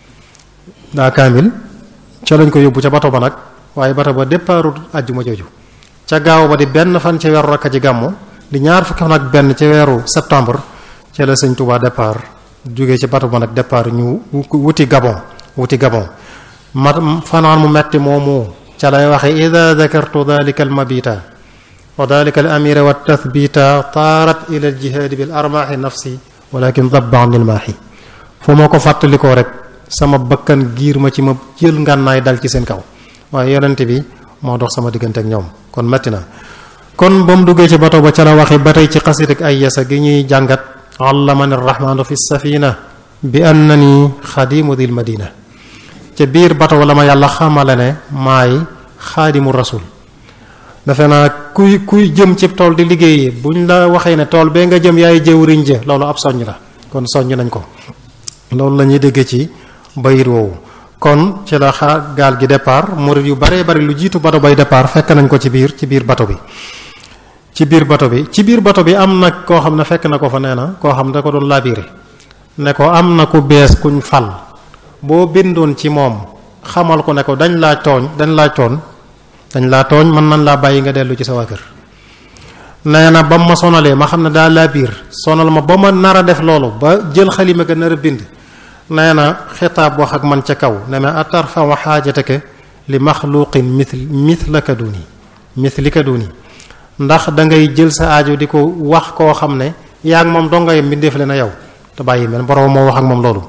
daa kaamil ca lañ ko yóbbu ca bato ba nag waaye bato ba départu àjjuma jooju ca gaaw ba di benn fan ci weeru rakka ci gàmmu di ñaar fukki fan ak benn ci weeru septembre ca la sëñ Touba départ jógee ci bato ba nag départ ñu wuti Gabon wuti Gabon ma fanaan mu metti moomu ca lay waxe ida dakartu dalika al mabita wa dalika al amira wa tathbita taarat ila al jihaadi bil armaaxi nafsi walakin dabba an il maaxi fu ma ko fàttalikoo rek sama bakkan giir ma ci ma jël ngànnaay dal ci seen kaw waaye yonente bi moo dox sama diggante ak ñoom kon metti na kon ba mu duggee ci bato ba ca la waxe ba tey ci xasit ak ay yasa gi ñuy jàngat allamani rahmaanu fi safina bi annani xadimu dil madina ca biir bato la ma yàlla xamale ne maay xaadimu rasul defe naa kuy kuy jëm ci tool di liggéey buñ la waxee ne tool bee nga jëm yaay jëwriñ ja loolu ab soññ la kon soññ nañ ko loolu la ñuy déggee ci bayit woowu kon ci la xaar gaal gi départ murid yu baree bari lu jiitu bato bay départ fekk nañ ko ci biir ci biir bato bi ci biir bato bi ci biir bato bi am na koo xam ne fekk na ko fa nee na koo xam ne da ko doon labiré ne ko am na ku bees kuñ fal boo bindoon ci moom xamal ko ne ko dañ laa tooñ dañ laa tooñ dañ laa tooñ mën nañ laa bàyyi nga dellu ci sa waa kër nee na ba ma sonalee ma xam ne daa labir sonal ma ba ma nar a def loolu ba jël xalima ga nar a bind nee na xitaab wax ak man ca kaw ne ma atarfa wa xaajataka li maxluqin mithl mithlaka duni mithlika duni ndax da ngay jël sa aajo di ko wax koo xam ne yaa ngi moom dongay mbindeef le na yow te bàyyi mel borom moo wax ak moom loolu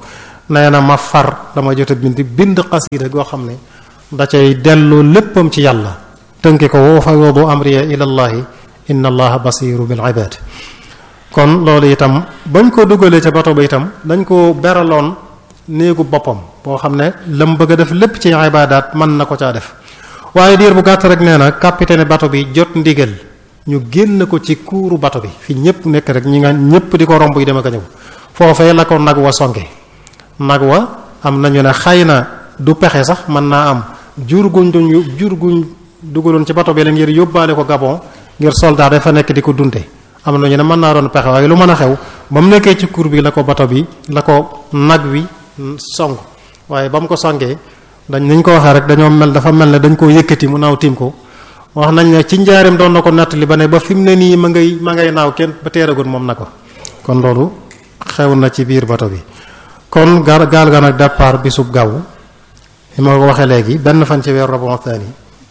nee na ma far dama jot a bind bind xasida goo xam ne da cay delloo léppam ci yàlla tënke ko wa fawwadu amriya ila llahi inna allaha basiru bil ibad kon loolu itam bañ ko dugalee ca bato ba itam dañ ko beraloon néegu boppam boo xam ne lam bëgg a def lépp ci ibaadaat mën na ko caa def waaye diir bu gàtt rek nee na capitaine bato bi jot ndigal ñu génn ko ci kuuru bato bi fi ñëpp nekk rek ñi nga ñëpp di ko romb yi dem ak a ñëw foofee la ko nag wa songe nag wa am nañu ne xëy na du pexe sax mën naa am jur guñ duñ jur guñ dugaloon ci bato bi la ngir yóbbaale ko Gabon ngir soldat dafa nekk di ko dunde am nañu ne mën naa doon pexe waaye lu mën a xew ba mu nekkee ci kuur bi la ko bato bi la ko nag wi song waaye ba mu ko songee dañ nañ ko waxee rek dañoo mel dafa mel ne dañ koo yëkkati mu naaw tiim ko wax nañ ne ci njaarim doon na ko nettali ba ne ba fi mu ne nii ma ngay ma ngay naaw kenn ba teeragut moom na ko kon loolu xew na ci biir bato bi kon gaal gaal ga nag départ bisub gaaw li ma ko waxee léegi benn fan ci weeru Rabiul Thani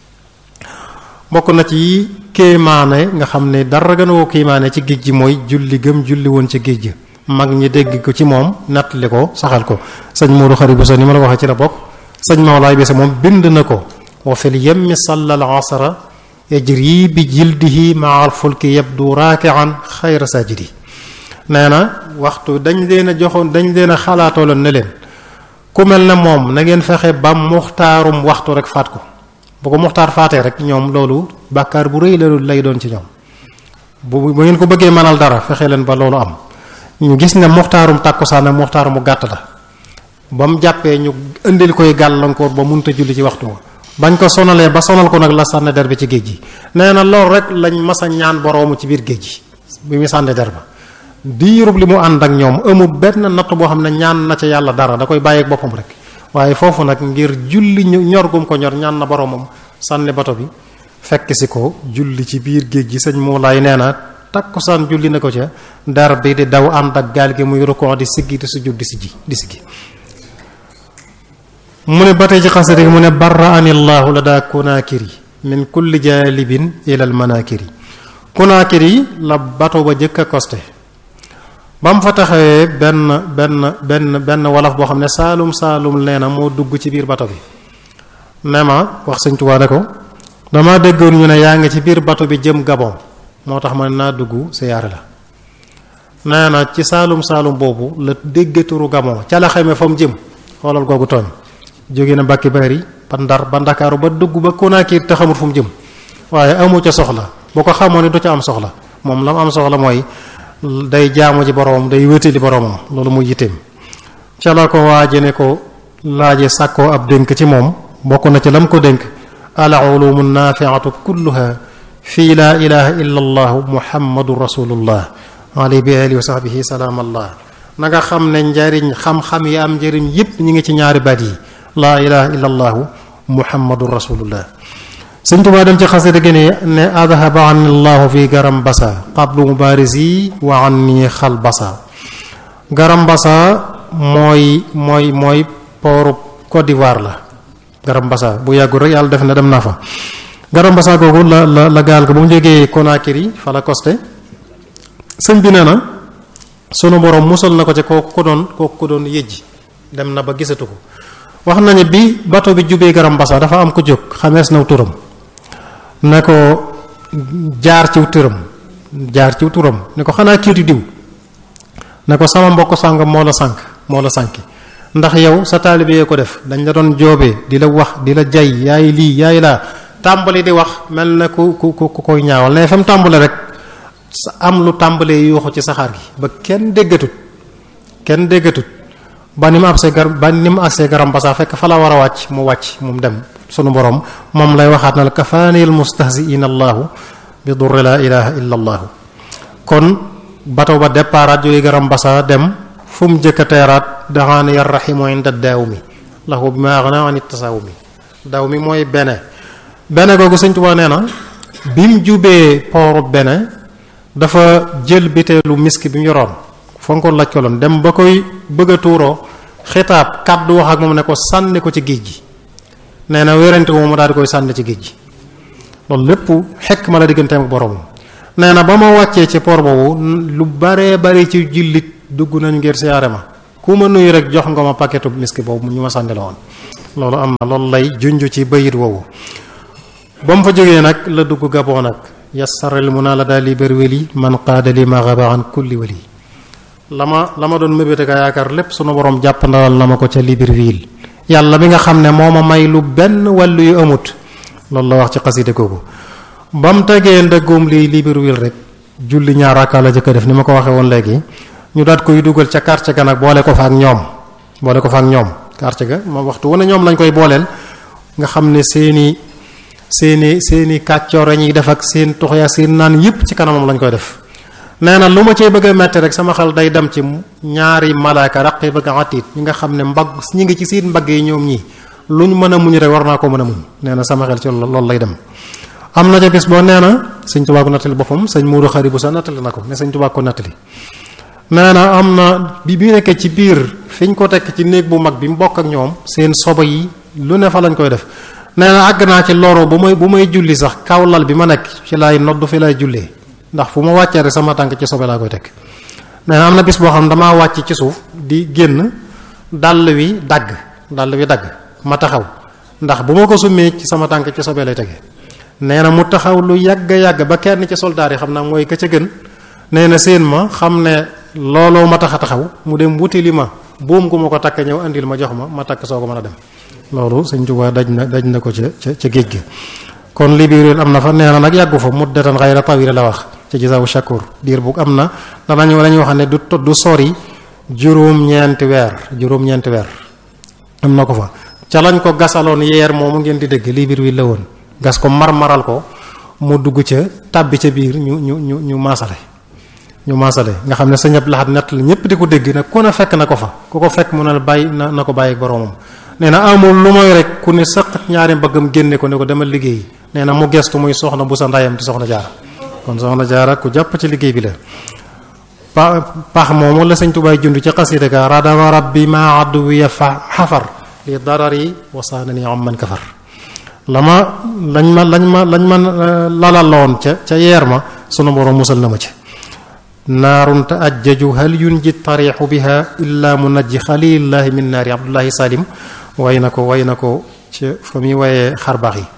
bokk na ci kéemaane nga xam ne dara gën a woo kéemaane ci géej gi mooy julli gëm julli woon ci géej gi mag ñi dégg ko ci moom nattali ko saxal ko sëñ Modou Khari Bousso ni ma la waxee ci la bokk sëñ Mawlaay bi sa moom bind na ko wa fil yemmi sallal asra yajri bi jildihi maa al fulki yabdu raakian xayra sajidi nee na waxtu dañ leen a joxoon dañ leen a xalaatooloon ne leen ku mel ne moom na ngeen fexe ba muxtaarum waxtu rek faat ko bu ko muxtaar faatee rek ñoom loolu bàkkaar bu rëy la lay doon ci ñoom bu bu ngeen ko bëggee mënal dara fexe leen ba loolu am ñu gis ne muxtaarum tàkkusaan ak muxtaar mu gàtt la ba mu jàppee ñu indil koy gàllankoor ba munta julli ci waxtu wa bañ ko sonalee ba sonal ko nag la sànni der bi ci géej gi nee na loolu rek lañ mas a ñaan boroomu ci biir géej gi bi muy sànni der ba diirub li mu ànd ak ñoom amul benn natt boo xam ne ñaan na ca yàlla dara da koy bàyyeeg boppam rek waaye foofu nag ngir julli ñor gum ko ñor ñaan na boromam sànni bato bi fekk si ko julli ci biir géej gi sëñ Moulay nee na takkusaan julli na ko ca dar bi di daw ànd ak gaal gi muy rukon di siggi di sujud di siggi di siggi mu ne ba tey ci xasida gi mu ne barra anillahu la daa kunaakiri min kulli jaalibin ilal manaakiri kunaakiri la bato ba jëkk a costé ba mu fa taxawee benn benn benn benn wolof boo xam ne saalum saalum nee na moo dugg ci biir bato bi ne ma wax sëñ Tuubaa ne ko dama déggoon ñu ne yaa ngi ci biir bato bi jëm Gabon moo tax ma ne naa dugg siyaare la nee na ci saalum saalum boobu la dégg turu Gabon ca la xamee fa mu jëm xoolal googu tooñ jóge na Mbàkke Bari ba Ndar ba Ndakaaru ba dugg ba Konaakiri te xamul fu mu jëm waaye amu ca soxla boo ko xamoon ne du ca am soxla moom la mu am soxla mooy day jaamu ci boroomam day wétali boroomam loolu muy yitteem ca la ko waaje ne ko laaje sàkkoo ab dénk ci moom bokk na ci lam ko dénk al ulumu naafiatu kulluha fii laa ilaha illa allahu muhammadu rasulullah alayhi bi alihi wa sahbihi salaam allah na nga xam ne njariñ xam-xam yi am njariñ yépp ñi ngi ci ñaari baat yi laa ilaha illa allahu muhammadu rasulullah sëñ Tuubaa dem ci xasida gi ne ne adhaba an allahu fi garam basa qablu mubarisi wa anni xal basa garam basa mooy mooy mooy pooru Côte d'Ivoire la garam basa bu yàggul rek yàlla def na dem naa fa garam basa googu la la la gaal ga ba mu jógee Conakry fa la costé sëñ bi nee na sunu borom musal na ko ci kooku ko doon kooku ko doon yëjji dem na ba gisatu ko wax nañu bi bato bi jubee garam basa dafa am ko jóg xamees naw turam ne ko jaar ciw turam jaar ciw turam ne ko xanaa kiitu diw ne ko sama mbokk sàngam moo la sànk moo la sànki ndax yow sa taalibe yee ko def dañ la doon joobee di la wax di la jay yaay lii yaay laa tàmbali di wax mel na ku ku ku koy ñaawal ne fa mu tàmbale rek sa am lu tàmbalee yuuxu ci saxaar gi ba kenn déggatut kenn déggatut ba ni mu agsee gar ba ni mu agsee garam basaa fekk fa la war a wàcc mu wàcc mu dem sunu borom moom lay waxaat na la kafaanil mustahziina allahu bi durri laa ilaha illa allahu kon bato ba départ jóge garam basaa dem fu mu jëkk a teeraat daxaana yar raximu inda daaw mi lahu bi ma agna an tasaaw mi daaw mi mooy bene bene googu sëñ Tuubaa nee na bi mu jubee pooru bene dafa jël biteelu misk bi mu yoroon fonkoon laj ko loon dem ba koy bëgg a tuuroo xitaab kàddu wax ak moom ne ko sànni ko ci géej gi nee na wérante moom mu daal di koy sànni ci géej gi loolu lépp xekk ma la digganteem ak boroomam nee na ba ma wàccee ci port boobu lu baree bari ci jullit dugg nañu ngir siyaare ma ku ku ma nuyu rek jox nga ma paquetu miski boobu ñu ma sànni la woon loolu am na loolu lay junj ci bayit woowu ba mu fa jógee nag la dugg Gabon nag yassaril mu naa la daal li bëri weli man qaada li ma xaba an kulli wali la ma la ma doon mébéte ka yaakaar lépp sunu borom jàpp ndawal na ma ko ca Libreville yàlla mi nga xam ne moo ma may lu benn wàllu yu amut loolu la wax ci xaside googu ba mu tegee ndëggoom lii Libreville rek julli ñaar rakka la jëkk def ni ma ko waxee woon léegi ñu daat koy dugal ca quartier ga nag boole ko fa ak ñoom boole ko fa ak ñoom quartier ga moom waxtu wane ñoom lañ koy booleel nga xam ne seeni seeni seeni kàccoor ñuy def ak seen tuxya seen naan yëpp ci kanamam lañ koy def nee na lu ma cee bëgg a metti rek sama xel day dem ci ñaari malaaka raqib ak atiid ñi nga xam ne mbagg ñi ngi ci seen mbagg yi ñoom ñii luñ mën a muñ rek war naa ko mën a muñ nee na sama xel ci loolu lay dem am na ca bis boo nee na sëñ Tuubaa ko nattali boppam sëñ Muudu Xari bu sa nattali na ko ne sëñ Tuubaa ko nattali nee na am na bi bi nekkee ci biir fi ñu ko tekk ci néeg bu mag bi mu bokk ak ñoom seen soba yi lu ne fa lañ koy def nee na àgg naa ci loro bu may bu may julli sax kaw lal bi ma nekk ci laay noddu fi lay jullee ndax fu ma wàccee rek sama tànk ci sobe laa koy teg nee na am na bis boo xam ne damaa wàcc ci suuf di génn dàll wi dagg dàll wi dagg ma taxaw ndax bu ma ko summee ci sama tànk ci sobe lay tege nee na mu taxaw lu yàgg yàgg ba kenn ci soldaar yi xam naa mooy ka ca gën nee na seen ma xam ne looloo ma tax a taxaw mu dem wuti li ma buum gu ma ko takk ñëw andil ma jox ma ma takk soo ko mën a dem loolu sëñ Tuubaa daj na daj na ko ca ca ca géej gi kon Libreville am na fa nee na nag yàggu fa muddatan xayra tawila la wax ci gisaawu shakur diir bu am na danañu dañuy wax ne du du sori juróom-ñeenti weer juróom-ñeenti weer am na ko fa ca lañ ko gasaloon yeer moomu ngeen di dégg Libreville la woon gas ko mar-maral ko mu dugg ca tàbbi ca biir ñu ñu ñu ñu maasale ñu maasale nga xam ne sa ñëpp laxat nett la ñëpp di ko dégg nag ku ne fekk na ko fa ku ko fekk mu ne la bàyyi na na ko bàyyi ak boroomam nee na amul lu mooy rek ku ne sëq ñaari mbaggam génne ko ne ko demal liggéey nee na mu gestu muy soxna bu sa ndayam di soxna jaara kon soxna jaara ku jàpp ci liggéey bi la pa pax moomu la sëñ tubaay jund ci xasida ga radama rabbi ma adduwiya fa xafar li darari wasaanani am man kafar la ma lañ ma lañ ma lañ ma lalaloon ca ca yeer ma sunu borom musal na ma ci naarun ta ajjaju hal yunji tariixu biha illa munajji xalilillahi min naari abdullahi salim way na ko way na ko ca fa muy wayee xarbaax yi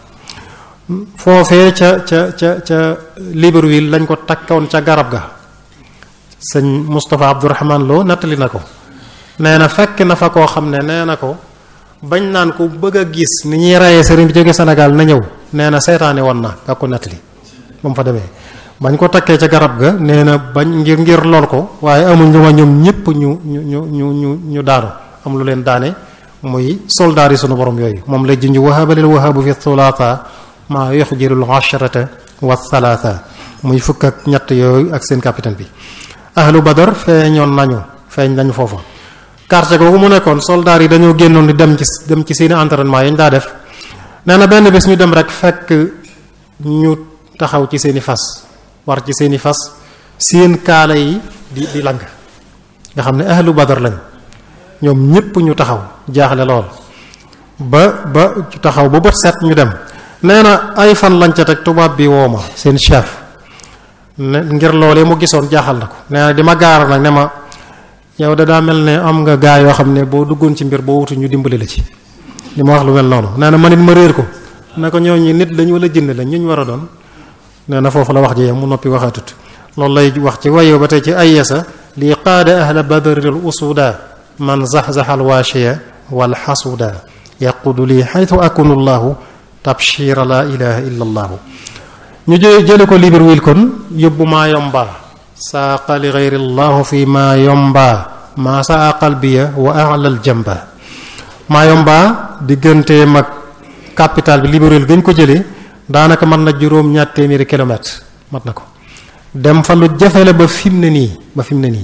foofee ca ca ca ca Libreville lañ ko takkoon ca garab ga sëñ Moustapha Abdourahman Lo nattali na ko nee na fekk na fa koo xam ne nee na ko bañ naan ko bëgg a gis ni ñuy reyee sëriñ bi jóge Sénégal na ñëw nee na seetaane woon na ka ko nattali ba mu fa demee bañ ko takkee ca garab ga nee na bañ ngir ngir lool ko waaye amuñ lu ma ñoom ñëpp ñu ñu ñu ñu ñu ñu daanu am lu leen daane muy soldaar yi sunu borom yooyu moom la junj wahabalil wahabu fi thulaatha maa yuxjirul asharata wa thalatha muy fukk ak ñett yooyu ak seen capitaine bi ahlu badar feeñoon nañu feeñ nañu foofa quartier googu mu nekkoon soldaar yi dañoo génnoon di dem ci dem ci seeni entraînement yañ daa def nee na benn bés ñu dem rek fekk ñu taxaw ci seeni fas war ci seeni fas seen kaala yi di di lang nga xam ne ahlu badar lañ ñoom ñépp ñu taxaw jaaxle lool ba ba taxaw ba bët set ñu dem nee na ay fan lañ ca teg tubaab bi woo ma seen chef ne ngir loolee mu gisoon jaaxal na ko nee na di ma gaara nag ne ma yow da daa mel ne am nga gaa yoo xam ne boo duggoon ci mbir boo wutu ñu dimbali la ci li ma wax lu mel noonu nee na man it ma réer ko ne ko ñooñu nit lañ wala jënd lañ ñu ñu war a doon nee na foofu la wax ji yam mu noppi waxaatut loolu lay wax ci wayew ba tey ci ayesa lii qaada ahla badril usuda man zaxzaxa alwaashiya wal xasuda yaqudu lii xaytu akunu llahu tabshira la ilaha illa allahu ñu jë jële ko Libreville kon yóbbu maa yomba saaqa li gayri llahu fi maa yomba maa saa qalbiya wa alal jamba maa yomba diggante mag capital bi Libreville gañ ko jëlee daanaka mën na juróom ñaar téeméeri kilomètre mat na ko dem fa lu jafe la ba fi mu ne nii ba fi mu ne nii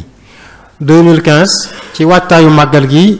2015 ci waajtaayu màggal gi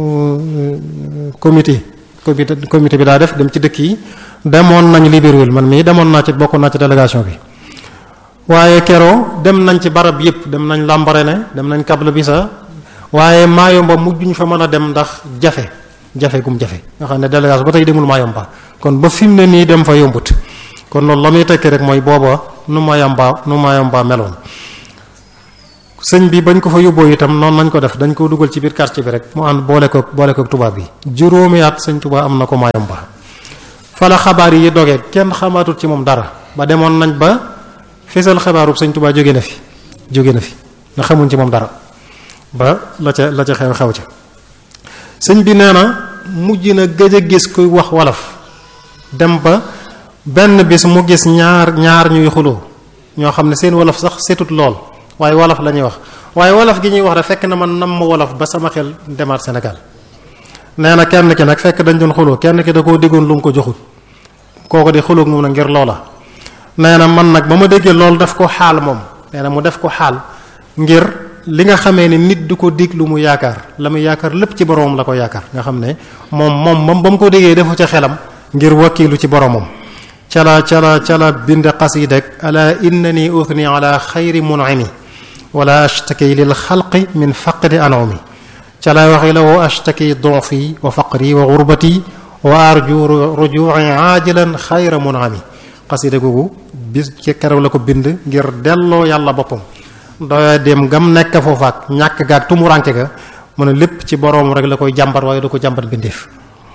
comité comité comité bi daa def dem ci dëkk yi demoon nañ Libreville man mii demoon naa ci bokkoon naa ci délégation bi waaye keroo dem nañ ci barab yépp dem nañ Lambaréné dem nañ Kabla-Bissa waaye Mayomba mujjuñ fa mën a dem ndax jafe jafe gum jafe nga xam ne délégation ba tey demul Mayomba kon ba fi mu ne nii dem fa yombut kon loolu la muy tekki rek mooy booba nu Mayomba nu Mayomba meloon sëñ bi bañ ko fa yóbboo itam noonu nañ ko def dañ ko dugal ci biir quartier bi rek mu ànd boole ko boole ko tubaab bi juróomi at sëñ Tuubaa am na ko Mayumba fa la xabaar yi dogee kenn xamaatul ci moom dara ba demoon nañ ba fesal xabaarub sëñ Tuubaa jóge na fi jóge na fi nga xamuñ ci moom dara ba la ca la ca xew xew ca sëñ bi nee na mujj na gëj a gis kuy wax wolof dem ba benn bis mu gis ñaar ñaar ñuy xuloo ñoo xam ne seen wolof sax setut lool waaye wolof la ñuy wax waaye wolof gi ñuy wax rek fekk na man nam ma wolof ba sama xel demaat Sénégal nee na kenn ki nag fekk dañ doon xuloo kenn ki da koo diggoon lu mu ko joxul kooku di xuloo moom na ngir loola nee na man nag ba ma déggee loolu def ko xaal moom nee na mu def ko xaal ngir li nga xamee ni nit du ko dig lu mu yaakaar la mu yaakaar lépp ci boromam la ko yaakaar nga xam ne moom moom moom ba mu ko déggee defu ca xelam ngir wakkiilu ci boromam cala cala cala bind qasidak ala innani uthni ala xayri mun'imi wala ashtaki lil xalqi min faqdi an'umi cala waxi la wa ashtaki du'fi wa faqri wa gurbati wa arju ruju'i ajilan xayra mun'imi qasida googu bis ci keroog la ko bind ngir delloo yàlla boppam doya dem gam nekk foofaak ñàkk gaag tumuranke ga mu ne lépp ci boroom rek la koy jàmbat waaye du ko jàmbat bindeef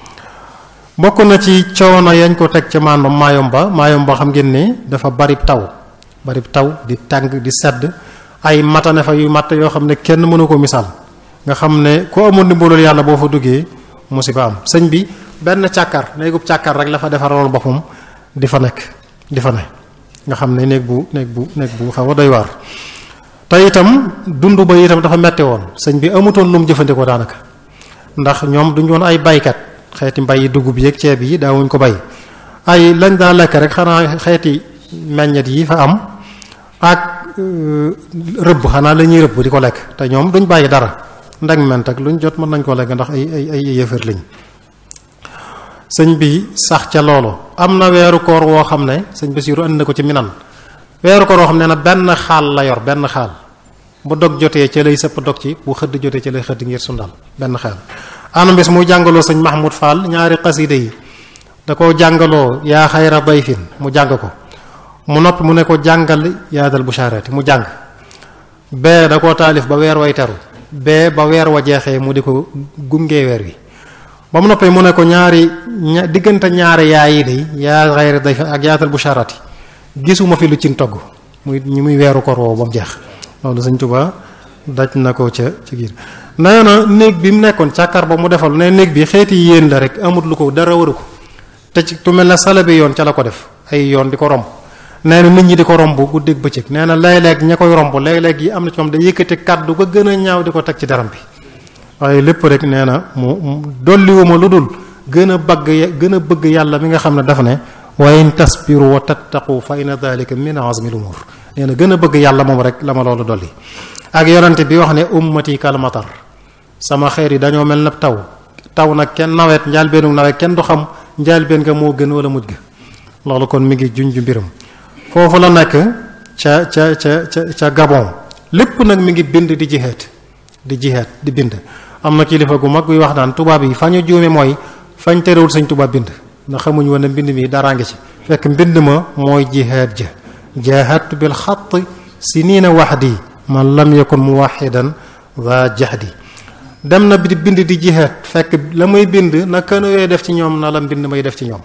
bokk na ci coono yañ ko teg ca maanaam Mayumba Mayumba xam ngeen ne dafa bari taw bari taw di tàng di sedd ay matane fa yu matt yoo xam ne kenn mënu ko misaal nga xam ne ku amul ndimbalul yàlla boo fa duggee musiba am sëñ bi benn càkkar néegub càkkar rek la fa defaraloon boppam di fa nekk di fa ne nga xam ne néeg bu néeg bu néeg bu xaw a doy waar te itam dund ba itam dafa metti woon sëñ bi amutoon lu mu jëfandikoo daanaka ndax ñoom duñu woon ay baykat xeeti mbay dugub yeeg ceeb yi daawuñ ko bay ay lañ daa lekk rek xanaa xeeti meññet yi fa am ak rëbb xanaa la ñuy rëbb di ko lekk te ñoom duñ bàyyi dara ndeg ment ak luñ jot mën nañ ko lekk ndax ay ay ay yëfër lañ sëñ bi sax ca loolu am na weeru koor woo xam ne sëñ Basiiru andi na ko ci minan weeru koor woo xam ne na benn xaal la yor benn xaal bu dog jotee ca lay sëpp dog ci bu xëdd jotee ca lay xëdd ngir sundal benn xaal anam bis muy jàngaloo sëñ Mahmoud Fall ñaari xasida yi da ko jàngaloo yaa xayra dayfin mu jàng ko mu noppi mu ne ko jàngal yaadal bushaarati mu jàng bee da koo taalif ba weer way teru bee ba weer wa jeexee mu di ko gungee weer wi ba mu noppee mu ne ko ñaari ña diggante ñaari yaay yi day yaa xayra dayfin ak yaadal bushaarati gisuma fi lu cin togg muy ñu muy weeru koor woowu ba mu jeex loolu sëñ Tuubaa daj na ko ca ci giir nee na néeg bi mu nekkoon càkkar ba mu defal ne néeg bi xeeti yéen la rek amut lu ko dara waru ko te ci tu mel ne sala bi yoon ca la ko def ay yoon di ko romb nee na nit ñi di ko romb guddeeg bëccëg nee na léeg-léeg ña koy romb léeg-léeg yi am na ci moom da yëkkati kàddu ba gën a ñaaw di ko teg ci daram bi waaye lépp rek nee na mu dolliwuma lu dul gën a bëgg gën a bëgg yàlla mi nga xam ne dafa ne wa in tasbiru wa tattaqu fa inna dhalika min azmi al-umur nee na gën a bëgg yàlla moom rek la ma loolu dolli ak yonante bi wax ne ummati kal matar sama xeer yi dañoo mel na taw taw nag kenn nawet njaalbeenu nawet kenn du xam njaalbeen nga moo gën wala mujj ga loolu kon mi ngi junj mbiram foofu la nekk ca ca ca ca ca Gabon lépp nag mi ngi bind di jihaat di jihaat di bind am na kilifa gu mag guy wax naan tubaab yi fa ñu juume mooy fañ terewul sañ tubaab bind ndax xamuñ woon ne mbind mi daraa ngi ci fekk mbind ma mooy jihaat ja jahadtu bil xatt sinina wahdi man lam yakun muwahidan wa jahdi dem na bi bind di jihaat fekk la muy bind na kënu yooyu def ci ñoom na la mbind may def ci ñoom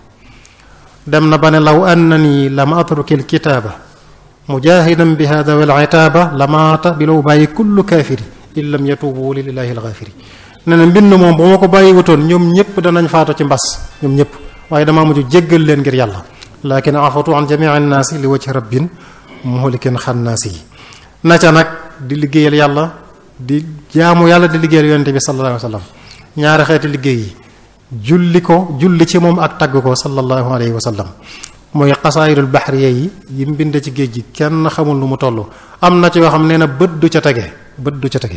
dem na ba ne law annani lam atruki l kitaaba mujahidan bi hada wal itaaba lamaata bi law bàyyi kullu kaafiri in lam yatubu lillahi alxaafiri ne na mbind moom bu ma ko bàyyi wutoon ñoom ñëpp danañ faatu ci mbas ñoom ñëpp waaye damaa mujj jéggal leen ngir yàlla lakin afatu an jamii annaasi li wajhi rabbin muhlikin xannaasi yi na ca nag di liggéeyal yàlla di jaamu yàlla di liggéeyal yonente bi sallallahu alayhi wa sallam ñaari xeeti liggéey yi julli ko julli ci moom ak tagg ko sallallahu alayhi wa sallam mooy xasaayirul baxriya yi yi mu bind ci géej gi kenn xamul lu mu toll am na ci yoo xam nee na bët du ca tege bët du ca tege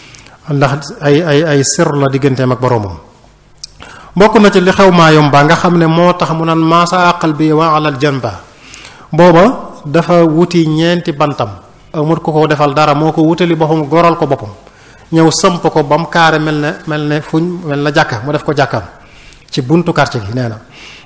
ndax ay ay ay sir la digganteem ak boroomam bokk na ci li xew Mayumba nga xam ne moo tax mu naan maasa aqal bi wa alal janba booba dafa wuti ñeenti bantam amut ko ko defal dara moo ko wutali boppam goral ko boppam ñëw samp ko ba mu kaare mel ne mel ne fuñ mel na jàkka mu def ko jàkkam ci buntu quartier gi nee na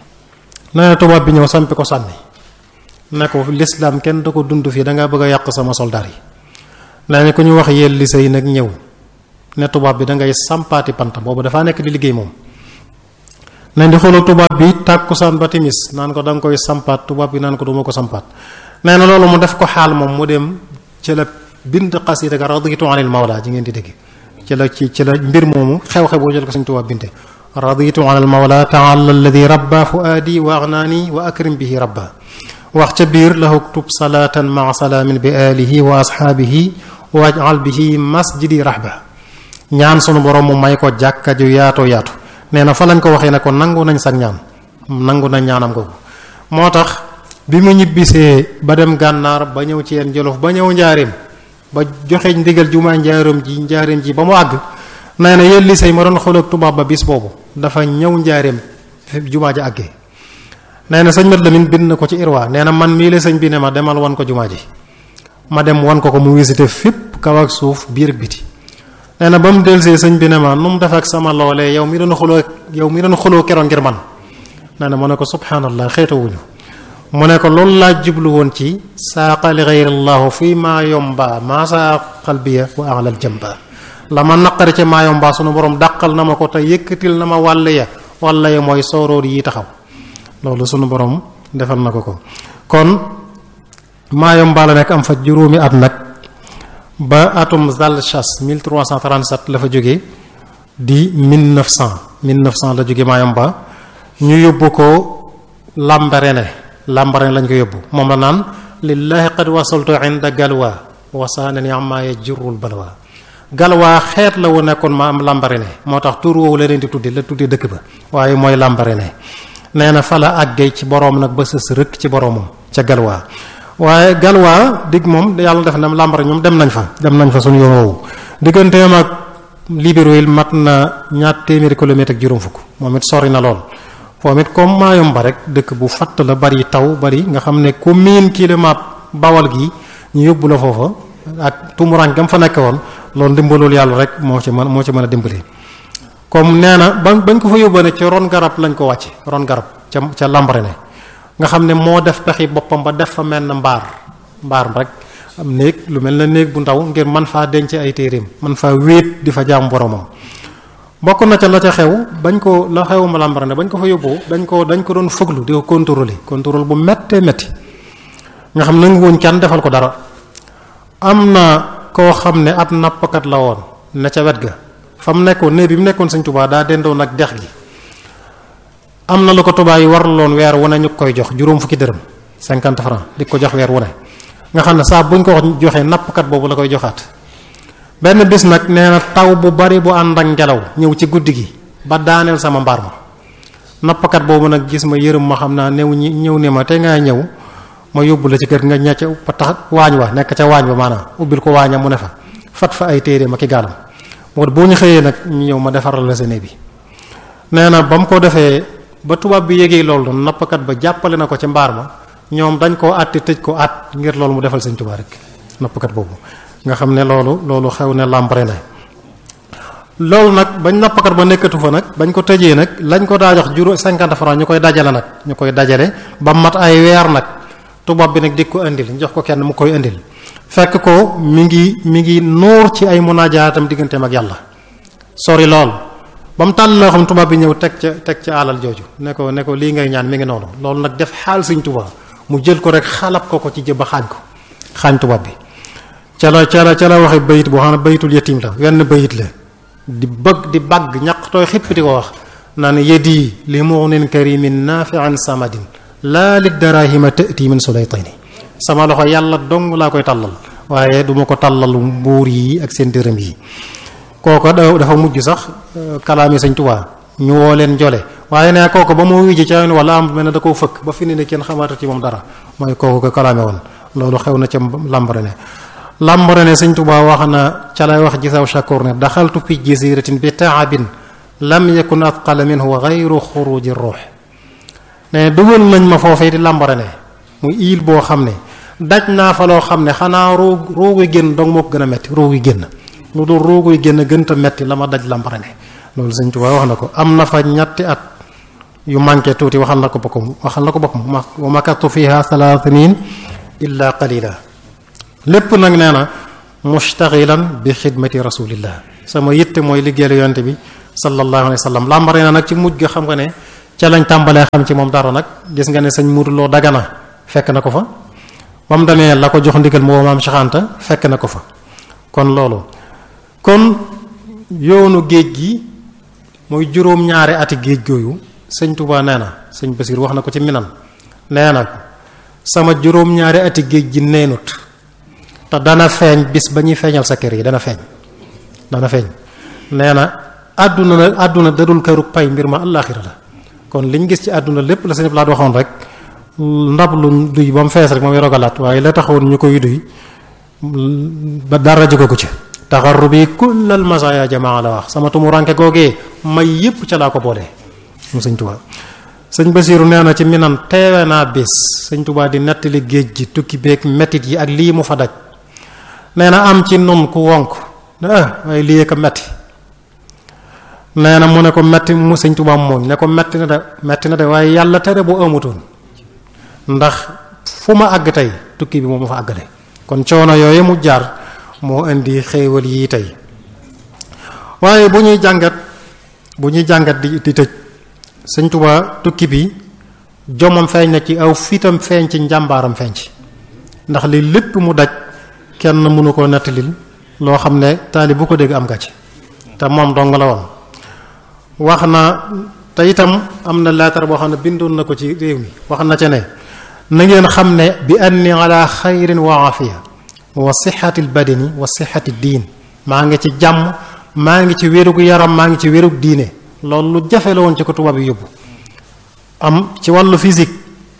nee na tubaab bi ñëw sampi ko sànni ne ko l'islam kenn du ko dund fii da ngaa bëgg a yàq sama soldaar yi nee na ku ñu wax yel li sëy nag ñëw ne tubaab bi da ngay sampaati panta boobu dafaa nekk di liggéey moom nañ di xoolal tubaab bi tàkkusaan ba timis naan ko da nga koy sampaat tubaab bi naan ko duma ko sampaat nee na loolu mu def ko xaal moom mu dem ci la bind xasida ga raditu anil mawla ji ngeen di dégg ci la ci ci la mbir moomu xew-xew boo jël ko suñ tubaab binte raditu anil mawla taala alladi rabba fuaadi wa agnaani wa akrim bihi rabba wax ca biir la uktub salaatan maa salaamin bi alihi wa ashaabihi wajal bihi masjidi rahba ñaan sunu borom mu may ko jàkka ju yaatoo yaatu nee na fa lañ ko waxee ne ko nangu nañ sax ñaan nangu nañ ñaanam googu moo tax bi mu ñibbisee ba dem gànnaar ba ñëw ci yenn jolof ba ñëw njaareem ba joxe ndigal jumaa njaareem ji njaareem ji ba mu àgg nee na yéen lisey ma doon xooloog tubaab ba bis boobu dafa ñëw njaareem jumaa ji àggee nee na sëñ Mat Lamin bind na ko ci irwa nee na man mii la sëñ bi ne ma demal wan ko jumaa ji ma dem wan ko ko mu visité fépp kaw ak suuf biir ak biti nee na ba mu delsee sëñ bi ne ma nu mu def ak sama loolee yow mi doon xuloo yow mi doon xuloo keroog ngir man nee na mu ne ko subhanallah xeetawuñu mu ne ko loolu laa jublu woon ci saaqa li gayrillahu fii maa yomba maa saa xalbiya wa alal jamba la ma naqari ca maa yomba sunu borom dàqal na ma ko te yëkkatil na ma wàll ya wàll ya mooy sooroor yi taxaw loolu sunu borom defal na ko ko kon maa yomba la nekk am fa juróomi at nag ba atum Zalchas 1337 la fa jóge di 1900 1900 la jóge Mayomba ñu yóbbu ko Lambaréné Lambaréné lañ ko yóbbu moom la naan lillahi qad wasaltu inda galwa wasaanani amma yajurul balwa galwa xeet la wu nekkoon ma am Lambaréné moo tax tur woowu la leen di tudde la tudde dëkk ba waaye mooy Lambaréné nee na fa la àggee ci boroom nag ba sës rëkk ci boroomam ca galwa waaye galwaa dig moom yàlla def na làmbara ñoom dem nañ fa dem nañ fa suñu yoon woowu digganteem ak Libreville mat na ñaar téeméeri kilomètre ak juróom fukk moom it sori na lool moom it comme Mayomba rek dëkk bu fatt la bari taw bari nga xam ne ku miin kilomètre bawal gi ñu yóbbu la foofa ak tumuraan gam fa nekk woon loolu dimbalul yàlla rek moo ci mën moo ci mën a dimbali comme nee na ba bañ ko fa yóbboo ne ci ron garab lañ ko wàcce ron garab ca ca Lambaréné nga xam ne moo def pexi boppam ba def fa mel na mbaar mbaar rek am néeg lu mel na néeg bu ndaw ngir man faa denc ay téeréem man faa wéet di fa jaam boromam bokk na ca la ca xew bañ ko la xew ma Lambaréné bañ ko fa yóbboo dañ ko dañ ko doon fëglu di ko contrôler contrôle bu méttee métti nga xam nangu woon kenn defal ko dara am na koo xam ne ab nappkat la woon ne ca wet ga fa mu nekkoon néeg bi mu nekkoon Sëñ Tuubaa daa dendoon ak dex gi am na lu ko tubaab yi warloon weer wu ne ñu koy jox juróom fukki dërëm cinquante francs di ko jox weer wu ne nga xam ne saa buñ ko joxee nappkat boobu la koy joxaat benn bis nag nee na taw bu bari bu ànd ak ngelaw ñëw ci guddi gi ba daaneel sama mbaar ma nappkat boobu nag gis ma yërëm ma xam naa new ñi ñëw ne ma te ngaa ñëw ma yóbbu la ci kër nga ña ca ba tax waañ wa nekk ca waañ ba maanaam ubbil ko waaña mu ne fa fat fa ay téere ma ki gaalam moo boo ñu xëyee nag ñu ñëw ma defaral la sene bi nee na ba mu ko defee ba tubaab bi yégee loolu doon nappkat ba jàppale na ko ci mbaar ma ñoom dañ koo àtte tëj ko at ngir loolu mu defal sëñ Tuubaa rek nappkat boobu nga xam ne loolu loolu xew ne Lambaréné loolu nag bañ nappkat ba nekkatu fa nag bañ ko tëjee nag lañ ko daa jox juróom cinquante francs ñu koy dajale nag ñu koy dajale ba mat ay weer nag tubaab bi nag di ko indil jox ko kenn mu koy indil fekk ko mi ngi mi ngi nuur ci ay munajaatam digganteem ak yàlla sori lool ba mu tàll loo xam tubaab bi ñëw teg ca teg ca alal jooju ne ko ne ko lii ngay ñaan mi ngi noonu loolu nag def xaal Sëñ Tuubaa mu jël ko rek xalab ko ko ci jëba xaañ ko xaañ tubaab bi ca la ca la ca la waxe bayit boo xam ne bayitul yatim la wenn bayit la di bëgg di bagg ñaq tooy xipp di ko wax naan yedi li mu'nin karimin nafi'an samadin laa li darahima tati min sulaytini sama loxo yàlla dong laa koy tàllal waaye duma ko tàllal mbuur yi ak seen dërëm yi kooko dafa mujj sax kalaami Sëñ Tuubaa ñu woo leen jole waaye ne kooko ba mu wujji ca wala am mel ne da koo fëkk ba fi ne ne kenn xamaata ci moom dara mooy kooku ko kalaame woon loolu xew na ca Lambaréné Lambaréné Sëñ Tuubaa wax na ca lay wax gisaw shakur ne daxaltu fi jaziratin bi taabin lam yakun atqala minhu gayru xuruji ruux ne dugal nañ ma foofee di Lambaréné muy île boo xam ne daj naa fa loo xam ne xanaa roog rooguy génn dong moo ko gën a metti rooguy génn lu dul rooguy génn gënta metti la ma daj Lambaréné loolu Sëñ Tuubaa wax na ko am na fa ñetti at yu manqué tuuti waxal na ko boppam waxal na ko boppam wa makatu fiha thalathin illa qalila lépp nag nee na mustaxilan bi xidmati rasulillah sama yitte mooy liggéeyal yonte bi sallallahu alayhi wa sallam làmbare na nag ci mujj ga xam nga ne ca lañ tàmbalee xam ci moom dara nag gis nga ne sëñ muuruloo dagana fekk na ko fa ba mu demee la ko jox ndigal moo maam Cheikh Anta fekk na ko fa kon loolu kon yoonu géej gi mooy juróom-ñaari ati géej gooyu sëñ Touba nee na sëñ Basir wax na ko ci minan nee na sama juróom-ñaari ati géej gi neenut te dana feeñ bis ba ñuy feeñal sa kër yi dana feeñ dana feeñ nee na àdduna na àdduna dadul kërug pay mbir ma àllaaxira la kon liñ gis ci àdduna lépp la sëñ Blaat waxoon rek ndab lu duy ba mu fees rek moom rogalaat waaye la taxawoon ñu koy duy ba dara jóge ko ci taxarrubi kullal masaaya jamaa la wax sama tumuranke googee may yépp ca laa ko boolee mu sëñ Tuubaa sëñ Basiiru nee na ci minan teewe naa bis sëñ Tuubaa di nettali géej gi tukki beeg mettit yi ak lii mu fa daj nee na am ci nun ku wonk ah waaye lii ko metti nee na mu ne ko metti mu sëñ Tuubaa mooñ ne ko metti na de metti na de waaye yàlla tere bu amutoon ndax fu ma àgg tey tukki bi moo ma fa àggale kon coono yooyu mu jaar moo indi xéewal yii tey waaye bu ñuy jàngat bu ñuy jàngat di di tëj sëñ Tuubaa tukki bi jomam feeñ na ci aw fitam feeñ ci njàmbaaram feeñ ci ndax li lépp mu daj kenn mënu koo nettalil loo xam ne taali bu ko dégg am gàcc te moom dong la woon wax na te itam am na leetar boo xam ne bindoon na ko ci réew mi wax na ca ne na ngeen xam ne bi anni ala xayrin wa afiya wa sixati albadani wa sixati diin maa ngi ci jàmm maa ngi ci wérug yaram maa ngi ci wérug diine loolu lu jafe la woon ci ko tubaab yi yóbbu am ci wàllu physique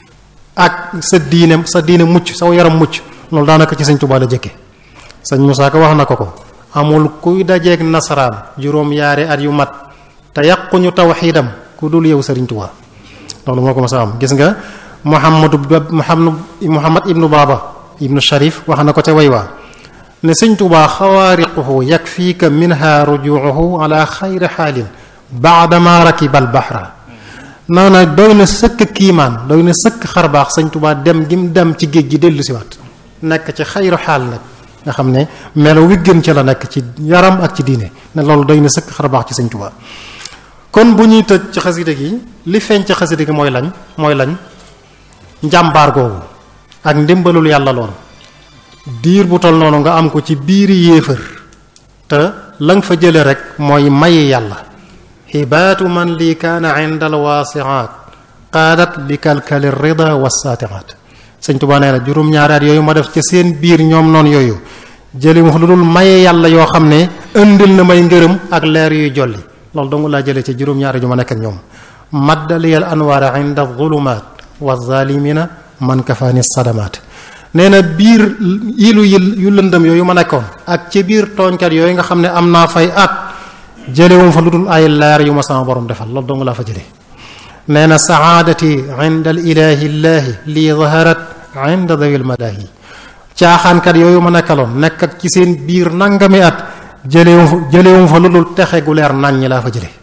ak sa diine sa diine mucc saw yaram mucc loolu daanaka ci sëñ Tuubaa la jëkke sëñ Musaa Ka wax na ko ko amul kuy dajeeg nasaraan juróom yaari at yu mat te yàquñu tawxiidam ku dul yow sëriñ Tuubaa loolu moo ko mas a am gis nga Muhammadu Muhammad Muhammad ibnu Baaba ibnu Sharif wax na ko ca way waa ne sëñ Tuubaa xawaariquhu yakfiika minha rujuuhu ala xayri xaalin baadama rakiba albahra nee na doy na sëkk kiimaan doy na sëkk xarbaax sëñ Tuubaa dem gim dem ci géej gi dellu siwaat nekk ci xayru xaal nag nga xam ne melo wi gën ci la nekk ci yaram ak ci diine ne loolu doy na sëkk xarbaax ci sëñ Tuubaa kon bu ñuy tëj ci xasida gi li feeñ ci xasida gi mooy lañ mooy lañ njàmbaar googu ak ndimbalul yàlla lool diir bu tol noonu nga am ko ci biiri yéefër te la nga fa jële rek mooy mayi yàlla xibaatu man lii kaana inda alwaasiaat qaadat li kalkali rida wasaatiaat sëñ Tuubaa nee na juróom-ñaari at yooyu ma def ci seen biir ñoom noonu yooyu jëli wax lu dul maye yàlla yoo xam ne indil na may ngërëm ak leer yuy jolli loolu dong laa jëlee ci juróom-ñaari ju ma nekk ak ñoom maddaliyal anwaara inda zulumaat wa zalimina man kafaani sadamaat nee na biir ilu yu lëndëm yooyu ma nekkoon ak ci biir tooñkat yooyu nga xam ne am naa fay at jëlewum fa lu dul ay leer yu ma sama borom defal loolu dong laa fa jëlee nee na saadati inda al ilahi llaahi lii zaharat inda dawil malaahi caaxaankat yooyu ma nekkaloon nekk ak ci seen biir nangami at jëlewum fa jëlewum fa lu dul texe gu leer nañ ñi laa fa jële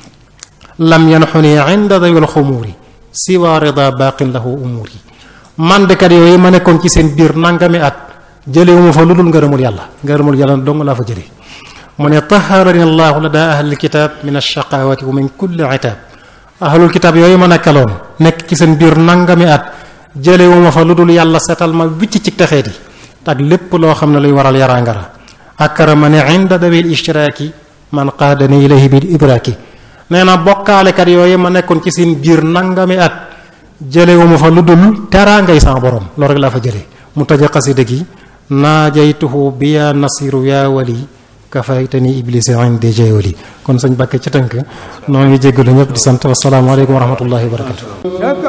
lam yanxuni inda dawil xumuuri siwa rida baqin lahu umuuri mandekat yooyu ma nekkoon ci seen biir nangami at jëlewuma fa lu dul ngërëmul yàlla ngërëmul yàlla dong laa fa jële mu ne taharani allahu la daa ahlil kitaab min alshaqawati wa min kulli itaab ahlul kitaab yooyu ma nekkaloon nekk ci seen biir nangami at jëlewuma fa lu dul yàlla setal ma wicc ci texeeti ak lépp loo xam ne luy waral yaraangara akramani inda dawil ishtiraaki man qaadani ilayhi bil idraaki nee na bokkaalekat yooyu ma nekkoon ci seen biir nangami at jëlewuma fa lu dul teraangay sama borom loolu rek laa fa jële mu taja xasida gi naajaytuhu bi yaa nasiru yaa wali kafaytani iblisi indi jayoli kon sëñ Bakke ci tënk noo ngi jéggalu ñëpp di sant wasalaamaaleykum wa rahmatullahi wa barakatu